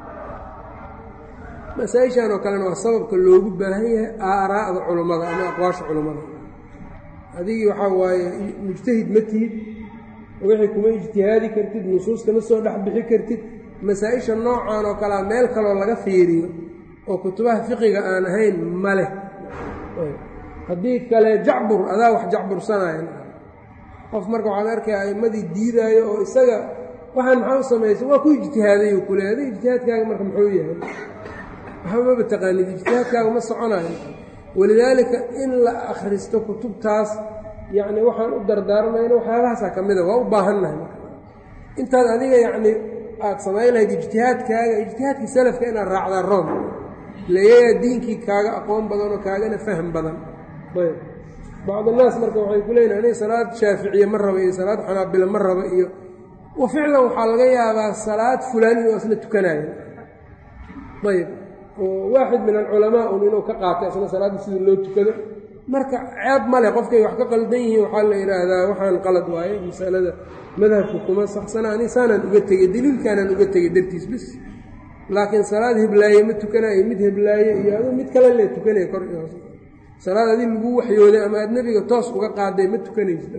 masaa-ishan oo kalena waa sababka loogu baahan yahay aaraa'da culummada ama aqwaasha culummada adigii waxaa waaye mujtahid ma tihid wixii kuma ijtihaadi kartid nusuus kama soo dhex bixi kartid masaa-isha noocan oo kalea meel kaloo laga fiiriyo oo kutubaha fiqiga aan ahayn ma leh haddii kale jacbur adaa wax jacbursanaya qof marka waxaad arkaya aimmadii diidaayo oo isaga waxaan maxaa u samaysa waa ku ijtihaadayu kule adi ijtihaadkaaga marka muxuu yahay waxba maba taqaanid ijtihaadkaaga ma soconayo walidaalika in la akhristo kutubtaas yacni waxaan u dardaarmayna waxyaabahaasaa ka mida waa u baahannahay marka intaad adiga yacni aada samayn lahayd ijtihaadkaaga ijtihaadkii salafka inaad raacdaa room leeyayaa diinkii kaaga aqoon badan oo kaagana faham badan ayb bacdunaas marka waxay ku leeyihin aniga salaad shaaficiye ma raba iyo salaad xanaabila ma raba iyo wa ficlan waxaa laga yaabaa salaad fulaan inuu isla tukanayo ayb oo waaxid min alculamaa un inuu ka qaatay asna salaadda sida loo tukado marka ceeb male qofkay wax ka qaldan yihiin waxaa la yidhaahdaa waxaan qalad waaye masalada madhabku kuma saxsana ani saanaan uga tegey daliilkaanaan uga tegey dartiis bis laakiin salaad heblaaye ma tukanayo mid heblaaye iyo aduu mid kale le tukanaya kor iyo hoos salaad adi lagu waxyooday ama aad nebiga toos uga qaaday ma tukanaysid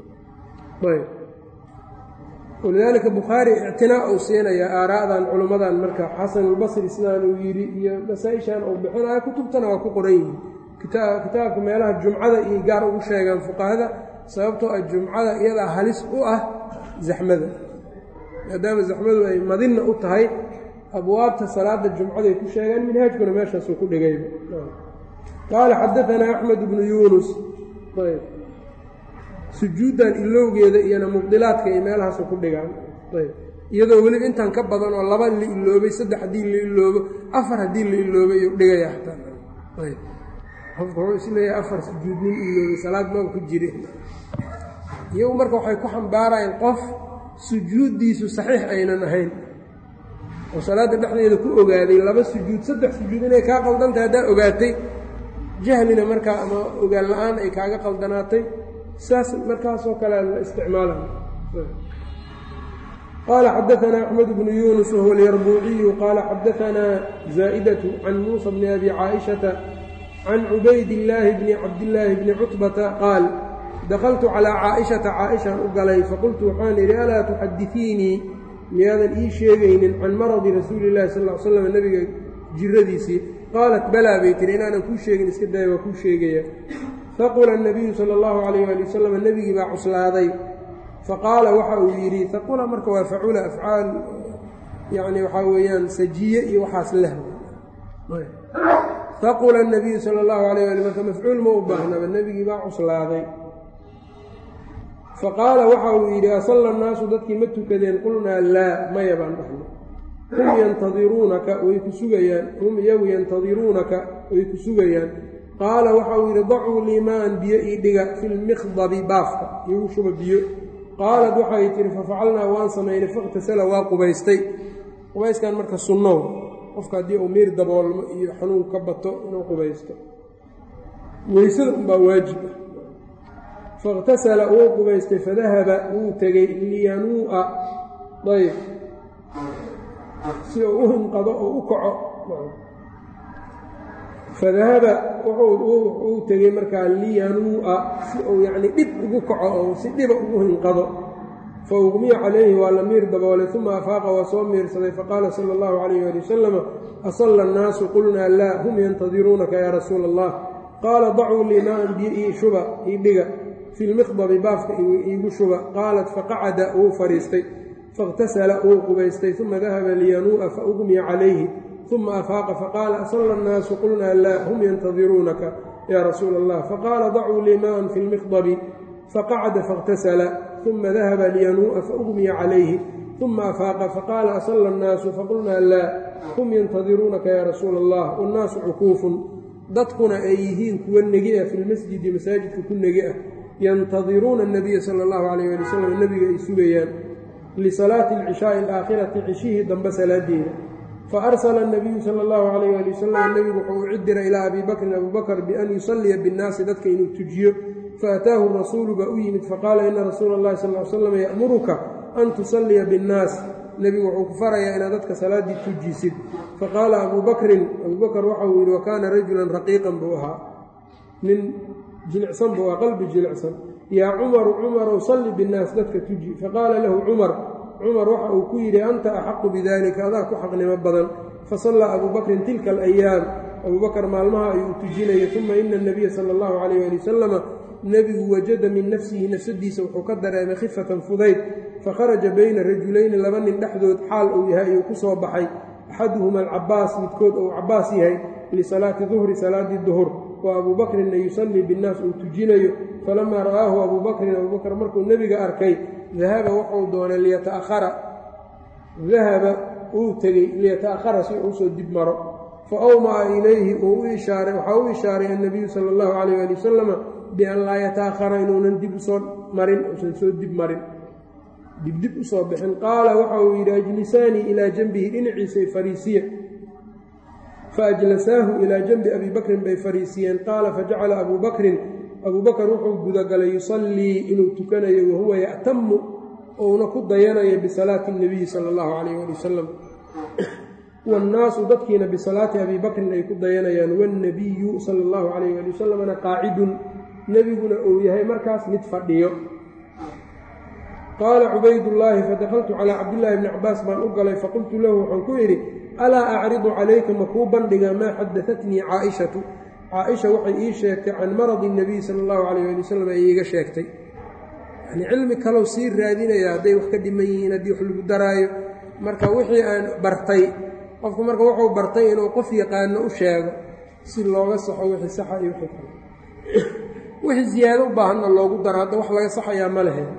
walidaalika bukhaari ictinaa uu siinayaa aaraa'dan culummadan marka xasanulbasri sidaan uu yidhi iyo masaa-ishan uu bixinayo kutubtana waa ku qoran yihiin kitaabka meelaha jumcada iyo gaar ugu sheegaan fuqahada sababtoo ah jumcada iyadaa halis u ah zaxmada maadaama zaxmadu ay madinna u tahay abwaabta salaada jumcaday ku sheegaan minhaajkuna meeshaasuu ku dhigayba qaala xadaanaa axmed bnu yuunus ayb sujuuddan ilowgeeda iyona mubdilaadka iyo meelahaasu ku dhigaan ayb iyadoo weliba intan ka badan oo laba la iloobay saddex haddii la iloobo afar haddii la iloobay iyuu dhigaya xataa ayb qofku wuxuu isleeyahay afar sujuud nin iloobay salaad maba ku jiri iyagu marka waxay ku xambaarayeen qof sujuuddiisu saxiix aynan ahayn oo salaadda dhexdeeda ku ogaaday laba sujuud saddex sujuud inay kaa qaldantahay haddaa ogaatay jahlina markaa ama ogaan la-aan ay kaaga qaldanaatay saas markaasoo kale la isticmaalay qaala xadaanaa axmed bnu yuunus wahuwa alyarbuuciyu qaala xadaanaa zaa'idatu can muusa bni abi caaishata can cubayd illaahi bni cabdillaahi bni cutbata qaal dakaltu calaa caaishata caaishaan u galay faqultu waxaan idhi alaa tuxadisiinii miyaadan ii sheegaynin can maradi rasuuli llahi sal l slam nebiga jiradiisii qaalat balaa bay tihi inaanan kuu sheegin iska daya waa kuu sheegaya faqula anabiyu sala allahu calayh ali wasalam nebigii baa cuslaaday faqaala waxa uu yidhi faqula marka waa facula afcaal yacni waxaa weeyaan sajiye iyo waxaas leh faqula anabiyu sala allahu alayh ali marka mafcuul ma u baahnaba nebigii baa cuslaaday faqaala waxa uu yidhi asalla annaasu dadkii ma tukadeen qulnaa laa maya baan dhahno hum yantadiruunaka way ku sugayaan hum iyagu yantadiruunaka way ku sugayaan qaala waxa uu yidhi dacuu liimaan biyo ii dhiga fi lmikhdabi baafka iigu shuba biyo qaalad waxay tihi fafacalnaa waan samaynay fakhtasala waa qubaystay qubayskan marka sunnow qofka haddii uu miir daboolmo iyo xanuun ka bato inuu qubaysto weysada unbaa waajib ah fakhtasala wuu qubaystay fadahaba wuu tegey liyanuu'a ayb si uu u hinqado oo u kaco fadahaba uu tegey markaa liyanuu'a si uu yacni dhib ugu kaco oo si dhiba ugu hinqado fa uqmiya calayhi waa la miir daboolay uma afaaqa waa soo miirsaday faqaala sala allahu calayh waali wasalama asalla annaasu qulnaa laa hum yantadiruunaka yaa rasuula allah qaala dacuu lii maan biyo ii shuba ii dhiga fi lmiqdabi baafka iigu shuba qaalat faqacada wuu fadhiistay faاqtasala wuu qubaystay uma dahaba liyanuu'a faugmiya calayhi uma afaaqa faqaala asalla annaasu qulnaa laa hum yantadiruunaka yaa rasuula allah faqaala dacuu lii maan fi lmiqdabi faqacada faاqtasala uma dahaba liyanuu'a faugmiya calayhi uma afaaqa faqaala asalla annaasu faqulnaa laa hum yantadiruunaka yaa rasuula allah wannaasu cukuufun dadkuna ay yihiin kuwa negi ah fi lmasjidi masaajidka ku negi ah yantadiruuna anabiya sala allahu calayh ali wasalam nebiga ay sugayaan lisalaati alcishaai alaakhirati cishihii dambe salaadeeda fa arsala anabiyu sala allahu calayh ali wasalam nebigu wuxuu u cidira ilaa abii bakrin abuu bakr bian yusalliya binnaasi dadka inuu tujiyo faataahu rasuulu baa u yimid faqaala ina rasuula allahi sal l slam ya'muruka an tusalliya binnaas nebigu wuxuu ku farayaa inaad dadka salaaddii tujisid faqaala abuu bakrin abuu bakr waxa uu yidhi wa kaana rajulan raqiiqan buu ahaa nin jilicsan buu ahaa qalbi jilicsan yaa cumaru cumarow salli binnaas dadka tuji faqaala lahu cumar cumar waxa uu ku yidhi anta axaqu bidalika adaa ku xaqnimo badan fasallaa abuu bakrin tilka alayaam abuu bakr maalmaha ayuu tujinayay uma ina anabiya sala allahu calayh ali wasalama nebigu wajada min nafsihi nafsadiisa wuxuu ka dareemay khifatan fudayd fakharaja bayna rajulayni laba nin dhexdood xaal uu yahay ayuu ku soo baxay axaduhuma alcabaas midkood uu cabaas yahay lisalaati duhri salaadii duhur wa abuu bakrinna yusallii binnaas uu tujinayo falamaa ra'aahu abuu bakrin abuu bakr markuu nebiga arkay dahaba wuxuu doonay liyata'ahara dahaba uu tegey liyata'ahara si uu usoo dib maro fa awma'a ilayhi uu u ishaaray waxaa u ishaaray annabiyu sala allahu calayh ali wasalama bian laa yata'ahara inuunan dib usoo marin uusan soo dib marin dibdib usoo bixin qaala waxa uu yidhi ajlisaanii ilaa janbihi dhinaciisay fariisiya faajlasaahu ilaa janbi abii bakrin bay fariisiyeen qaala fajacala abuu bakrin abuu bakr wuxuu gudagalay yusallii inuu tukanayo wahuwa ya'tamu ouna ku dayanayo bisalaati اnabiyi sala allahu calayh ali wasalam waannaasu dadkiina bisalaati abii bakrin ay ku dayanayaan waاnnabiyu sala allahu calayh ali wasalamna qaacidun nebiguna uu yahay markaas mid fadhiyo qaala cubaydullaahi fadakaltu calaa cabdillaahi bni cabaas baan u galay faqultu lahu waxaan ku idhi alaa acridu calayka ma kuu bandhigaa maa xadatatnii caaishatu caaisha waxay ii sheegtay can maradi nabiy sala allahu calayh ali wasalam ay iiga sheegtay yani cilmi kalow sii raadinaya hadday wax ka dhiman yihiin haddii wax lagu daraayo marka wixii aan bartay qofku marka wuxuu bartay inuu qof yaqaano u sheego si looga saxo wixii saxa iyo wixii kale wixii ziyaado u baahanna loogu daro hadda wax laga saxayaa ma lehe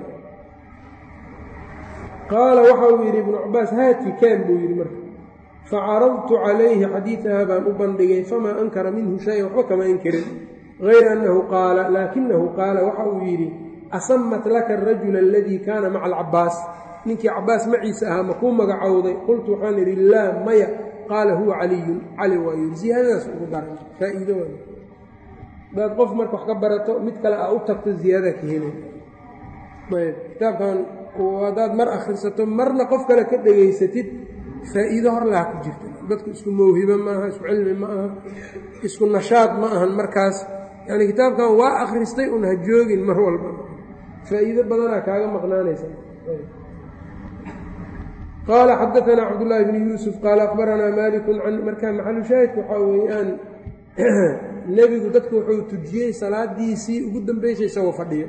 qaala waxa uu yidhi ibnu cabaas haati kaan buu yidhi marka facaradtu calayhi xadiidaha baan u bandhigay famaa ankara minhu shay waxba kama inkirin hayra annahu qaala laakinahu qaala waxa uu yidhi asamat laka arajula aladii kaana maca alcabaas ninkii cabaas maciisa ahaa ma kuu magacowday qultu waxaan idhi laa maya qaala huwa caliyun cali waa yidhi ziyaadadaas ugu daray faa'iido waay hadaad qof marka wax ka barato mid kale aa u tagto ziyaadadaa ka helay ayb kitaabkan haddaad mar akhrisato marna qof kale ka dhegaysatid faa'iido hor laha ku jirta dadku isku mawhibo ma aha isku cilmi ma aha isku nashaad ma ahan markaas yani kitaabkan waa akhristay un ha joogin mar walba faa'iido badanaa kaaga maqnaanaysa qaala xadaanaa cabdullaahi bni yuusuf qaala akhbaranaa malikun can markaa maxalu shaahidka waxaa weeyaan nebigu dadku wuxuu tujiyey salaadiisii ugu dambeysay isagoo fadhiyo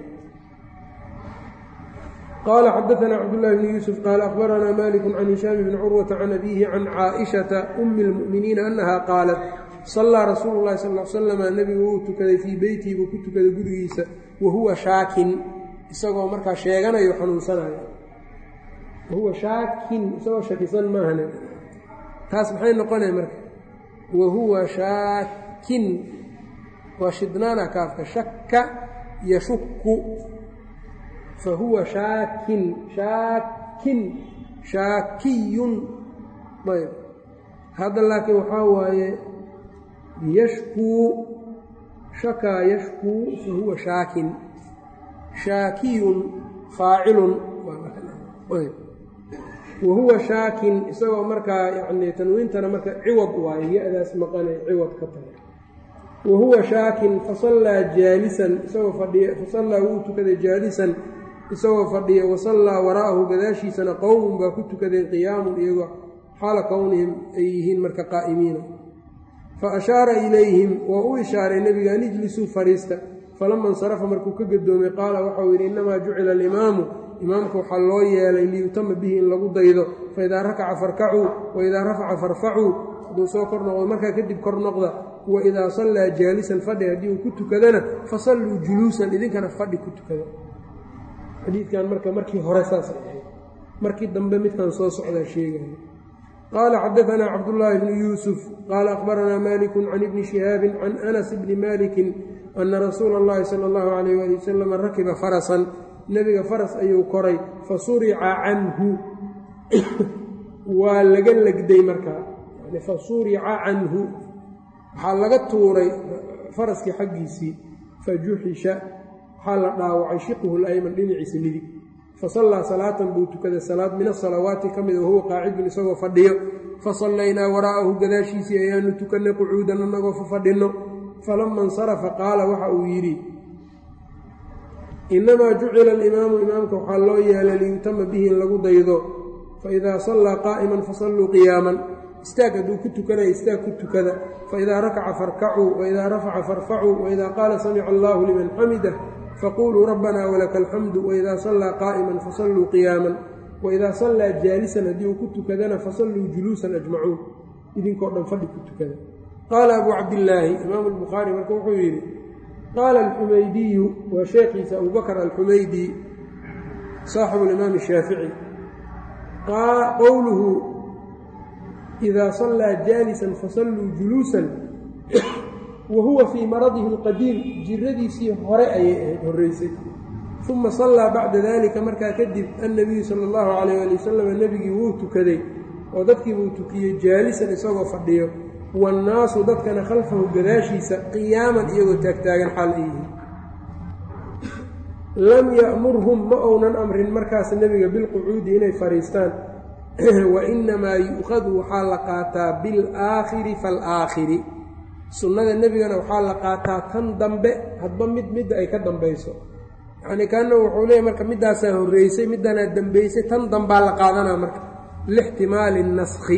qال xdثna cبdاللh بن يوسف qال أخبرnا mالك عن هiشhام بن cروة عن أbيه عن cائشhaةa أm المؤمiنiiن أنهa qاaلت صلىa رasuul الlahi صلى اه عل sلم nebigu wuu tukaday fii beytihi buu ku tukaday gurigiisa wahuwa shaakin isagoo markaa sheeganayo xanuunsanayo wahuwa shaakin isagoo shakisan maahane taas maxay noqonaya marka wahuwa shaakin waa shidnaana kaafka shaka yashuku fahuwa shaakin shaakin shaakiyun ayb hadda laakiin waxaa waaye yashkuu shakaa yashkuu fahuwa shaakin shaakiyun faacilun wahuwa shaakin isagoo markaa yani tanwiintana marka ciwad waaye ya-daas maqanay ciwad ka tahay wahuwa shaakin fasallaa jaalisan isagoo fadhiya fasallaa wuu tukaday jaalisan isagoo fadhiya wasallaa waraa'ahu gadaashiisana qowmun baa ku tukadeen qiyaamun iyagoo xaala kownihim ay yihiin marka qaa'imiina fa ashaara ilayhim waa u ishaaray nebiga an ijlisuu fadhiista falama insarafa markuu ka gadoomay qaala waxau yidhi innamaa jucila alimaamu imaamka waxaa loo yeelay liyutama bihi in lagu daydo faidaa rakaca farkacuu waidaa rafaca farfacuu hadduu soo kor noqdo markaa kadib kor noqda waidaa sallaa jaalisan fadhi haddii uu ku tukadana fasalluu juluusan idinkana fadhi ku tukada xadiidkan marka markii hore saasay ahayd markii dambe midkan soo socdaa sheegaya qaala xadaanaa cabdullaahi bnu yuusuf qaala akhbaranaa malikun can ibni shihaabin can anas bni malikin ana rasuula اllahi sala allahu calayh waali wasalam rakiba farasan nebiga faras ayuu koray fa surica canhu waa laga legday markaa fa surica canhu waxaa laga tuuray faraskii xaggiisii fa juxisha waxaa la dhaawacay shiquhu layman dhinaciisa midig fa sallaa salaatan buu tukaday salaad min asalawaati ka mid wahuwa qaacidun isagoo fadhiyo fa sallaynaa waraa'ahu gadaashiisii ayaanu tukannay qucuudan annagoo fa fadhinno falama insarafa qaala waxa uu yidhi innamaa jucila alimaamu imaamka waxaa loo yeelay liyutama bihi in lagu daydo faidaa sallaa qaa'iman fasalluu qiyaaman istaag hadduu ku tukanaya istaag ku tukada faidaa rakaca farkacuu waidaa rafaca farfacuu waidaa qaala samica allaahu liman xamidah faquluu rabbanaa walaka alxamdu waidaa sallaa qaa'iman fasalluu qiyaaman waidaa sallaa jaalisan haddii uu ku tukadana fasalluu juluusan ajmacuun idinkoo dhan fadhi ku tukada qaala abuu cabdillaahi imaamu albukhaari marka wuxuu yidhi qaala alxumaydiyu waa sheekhiisa abubakr alxumaydi saaxibu alimaam shaafici qowluhu idaa sallaa jaalisan fasalluu juluusan wa huwa fii maradihi alqadiim jiradiisii hore ayay ahayd horreysay uma sallaa bacda dalika markaa kadib annabiyu sala allahu calayh ali wasalam nebigii wuu tukaday oo dadkii buu tukiyey jaalisan isagoo fadhiyo waannaasu dadkana khalfahu gadaashiisa qiyaaman iyagoo taagtaagan xaal ay yihiin lam ya'murhum ma ounan amrin markaas nebiga bilqucuudi inay fadhiistaan wa inamaa yu'khadu waxaa la qaataa bilaakhiri faalaakhiri sunnada nebigana waxaa la qaataa tan dambe hadba mid midda ay ka dambayso yacnii kaana wuxuu leeyahy marka middaasaa horreysay middanaa dambaysay tan dambaa la qaadanaa marka lixtimaali naskhi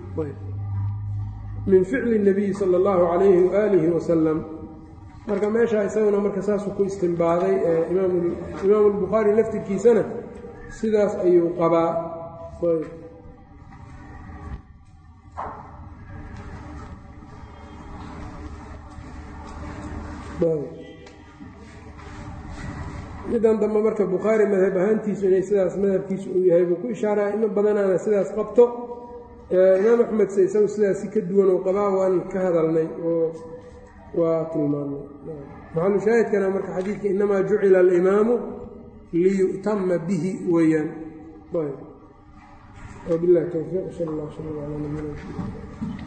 min ficli اnabiyi sala اllahu calayhi waaalihi wasalam marka meeshaa isaguna marka saasuu ku istimbaaday imaamu albukhaari laftirkiisana sidaas ayuu qabaa midan dambe marka bukhaari madhab ahaantiisu inay sidaas madhabkiisu uu yahay buu ku ishaaraa imo badanaana sidaas qabto imaam axmed se isagu sidaasi ka duwan oo qabaa waan ka hadalnay oo waa tilmaamnay maxalu shaahidkana marka xadiidka inamaa jucila alimaamu liyu'tama bihi weeyaan wabilahi towfiiq sal allah sal ala nabina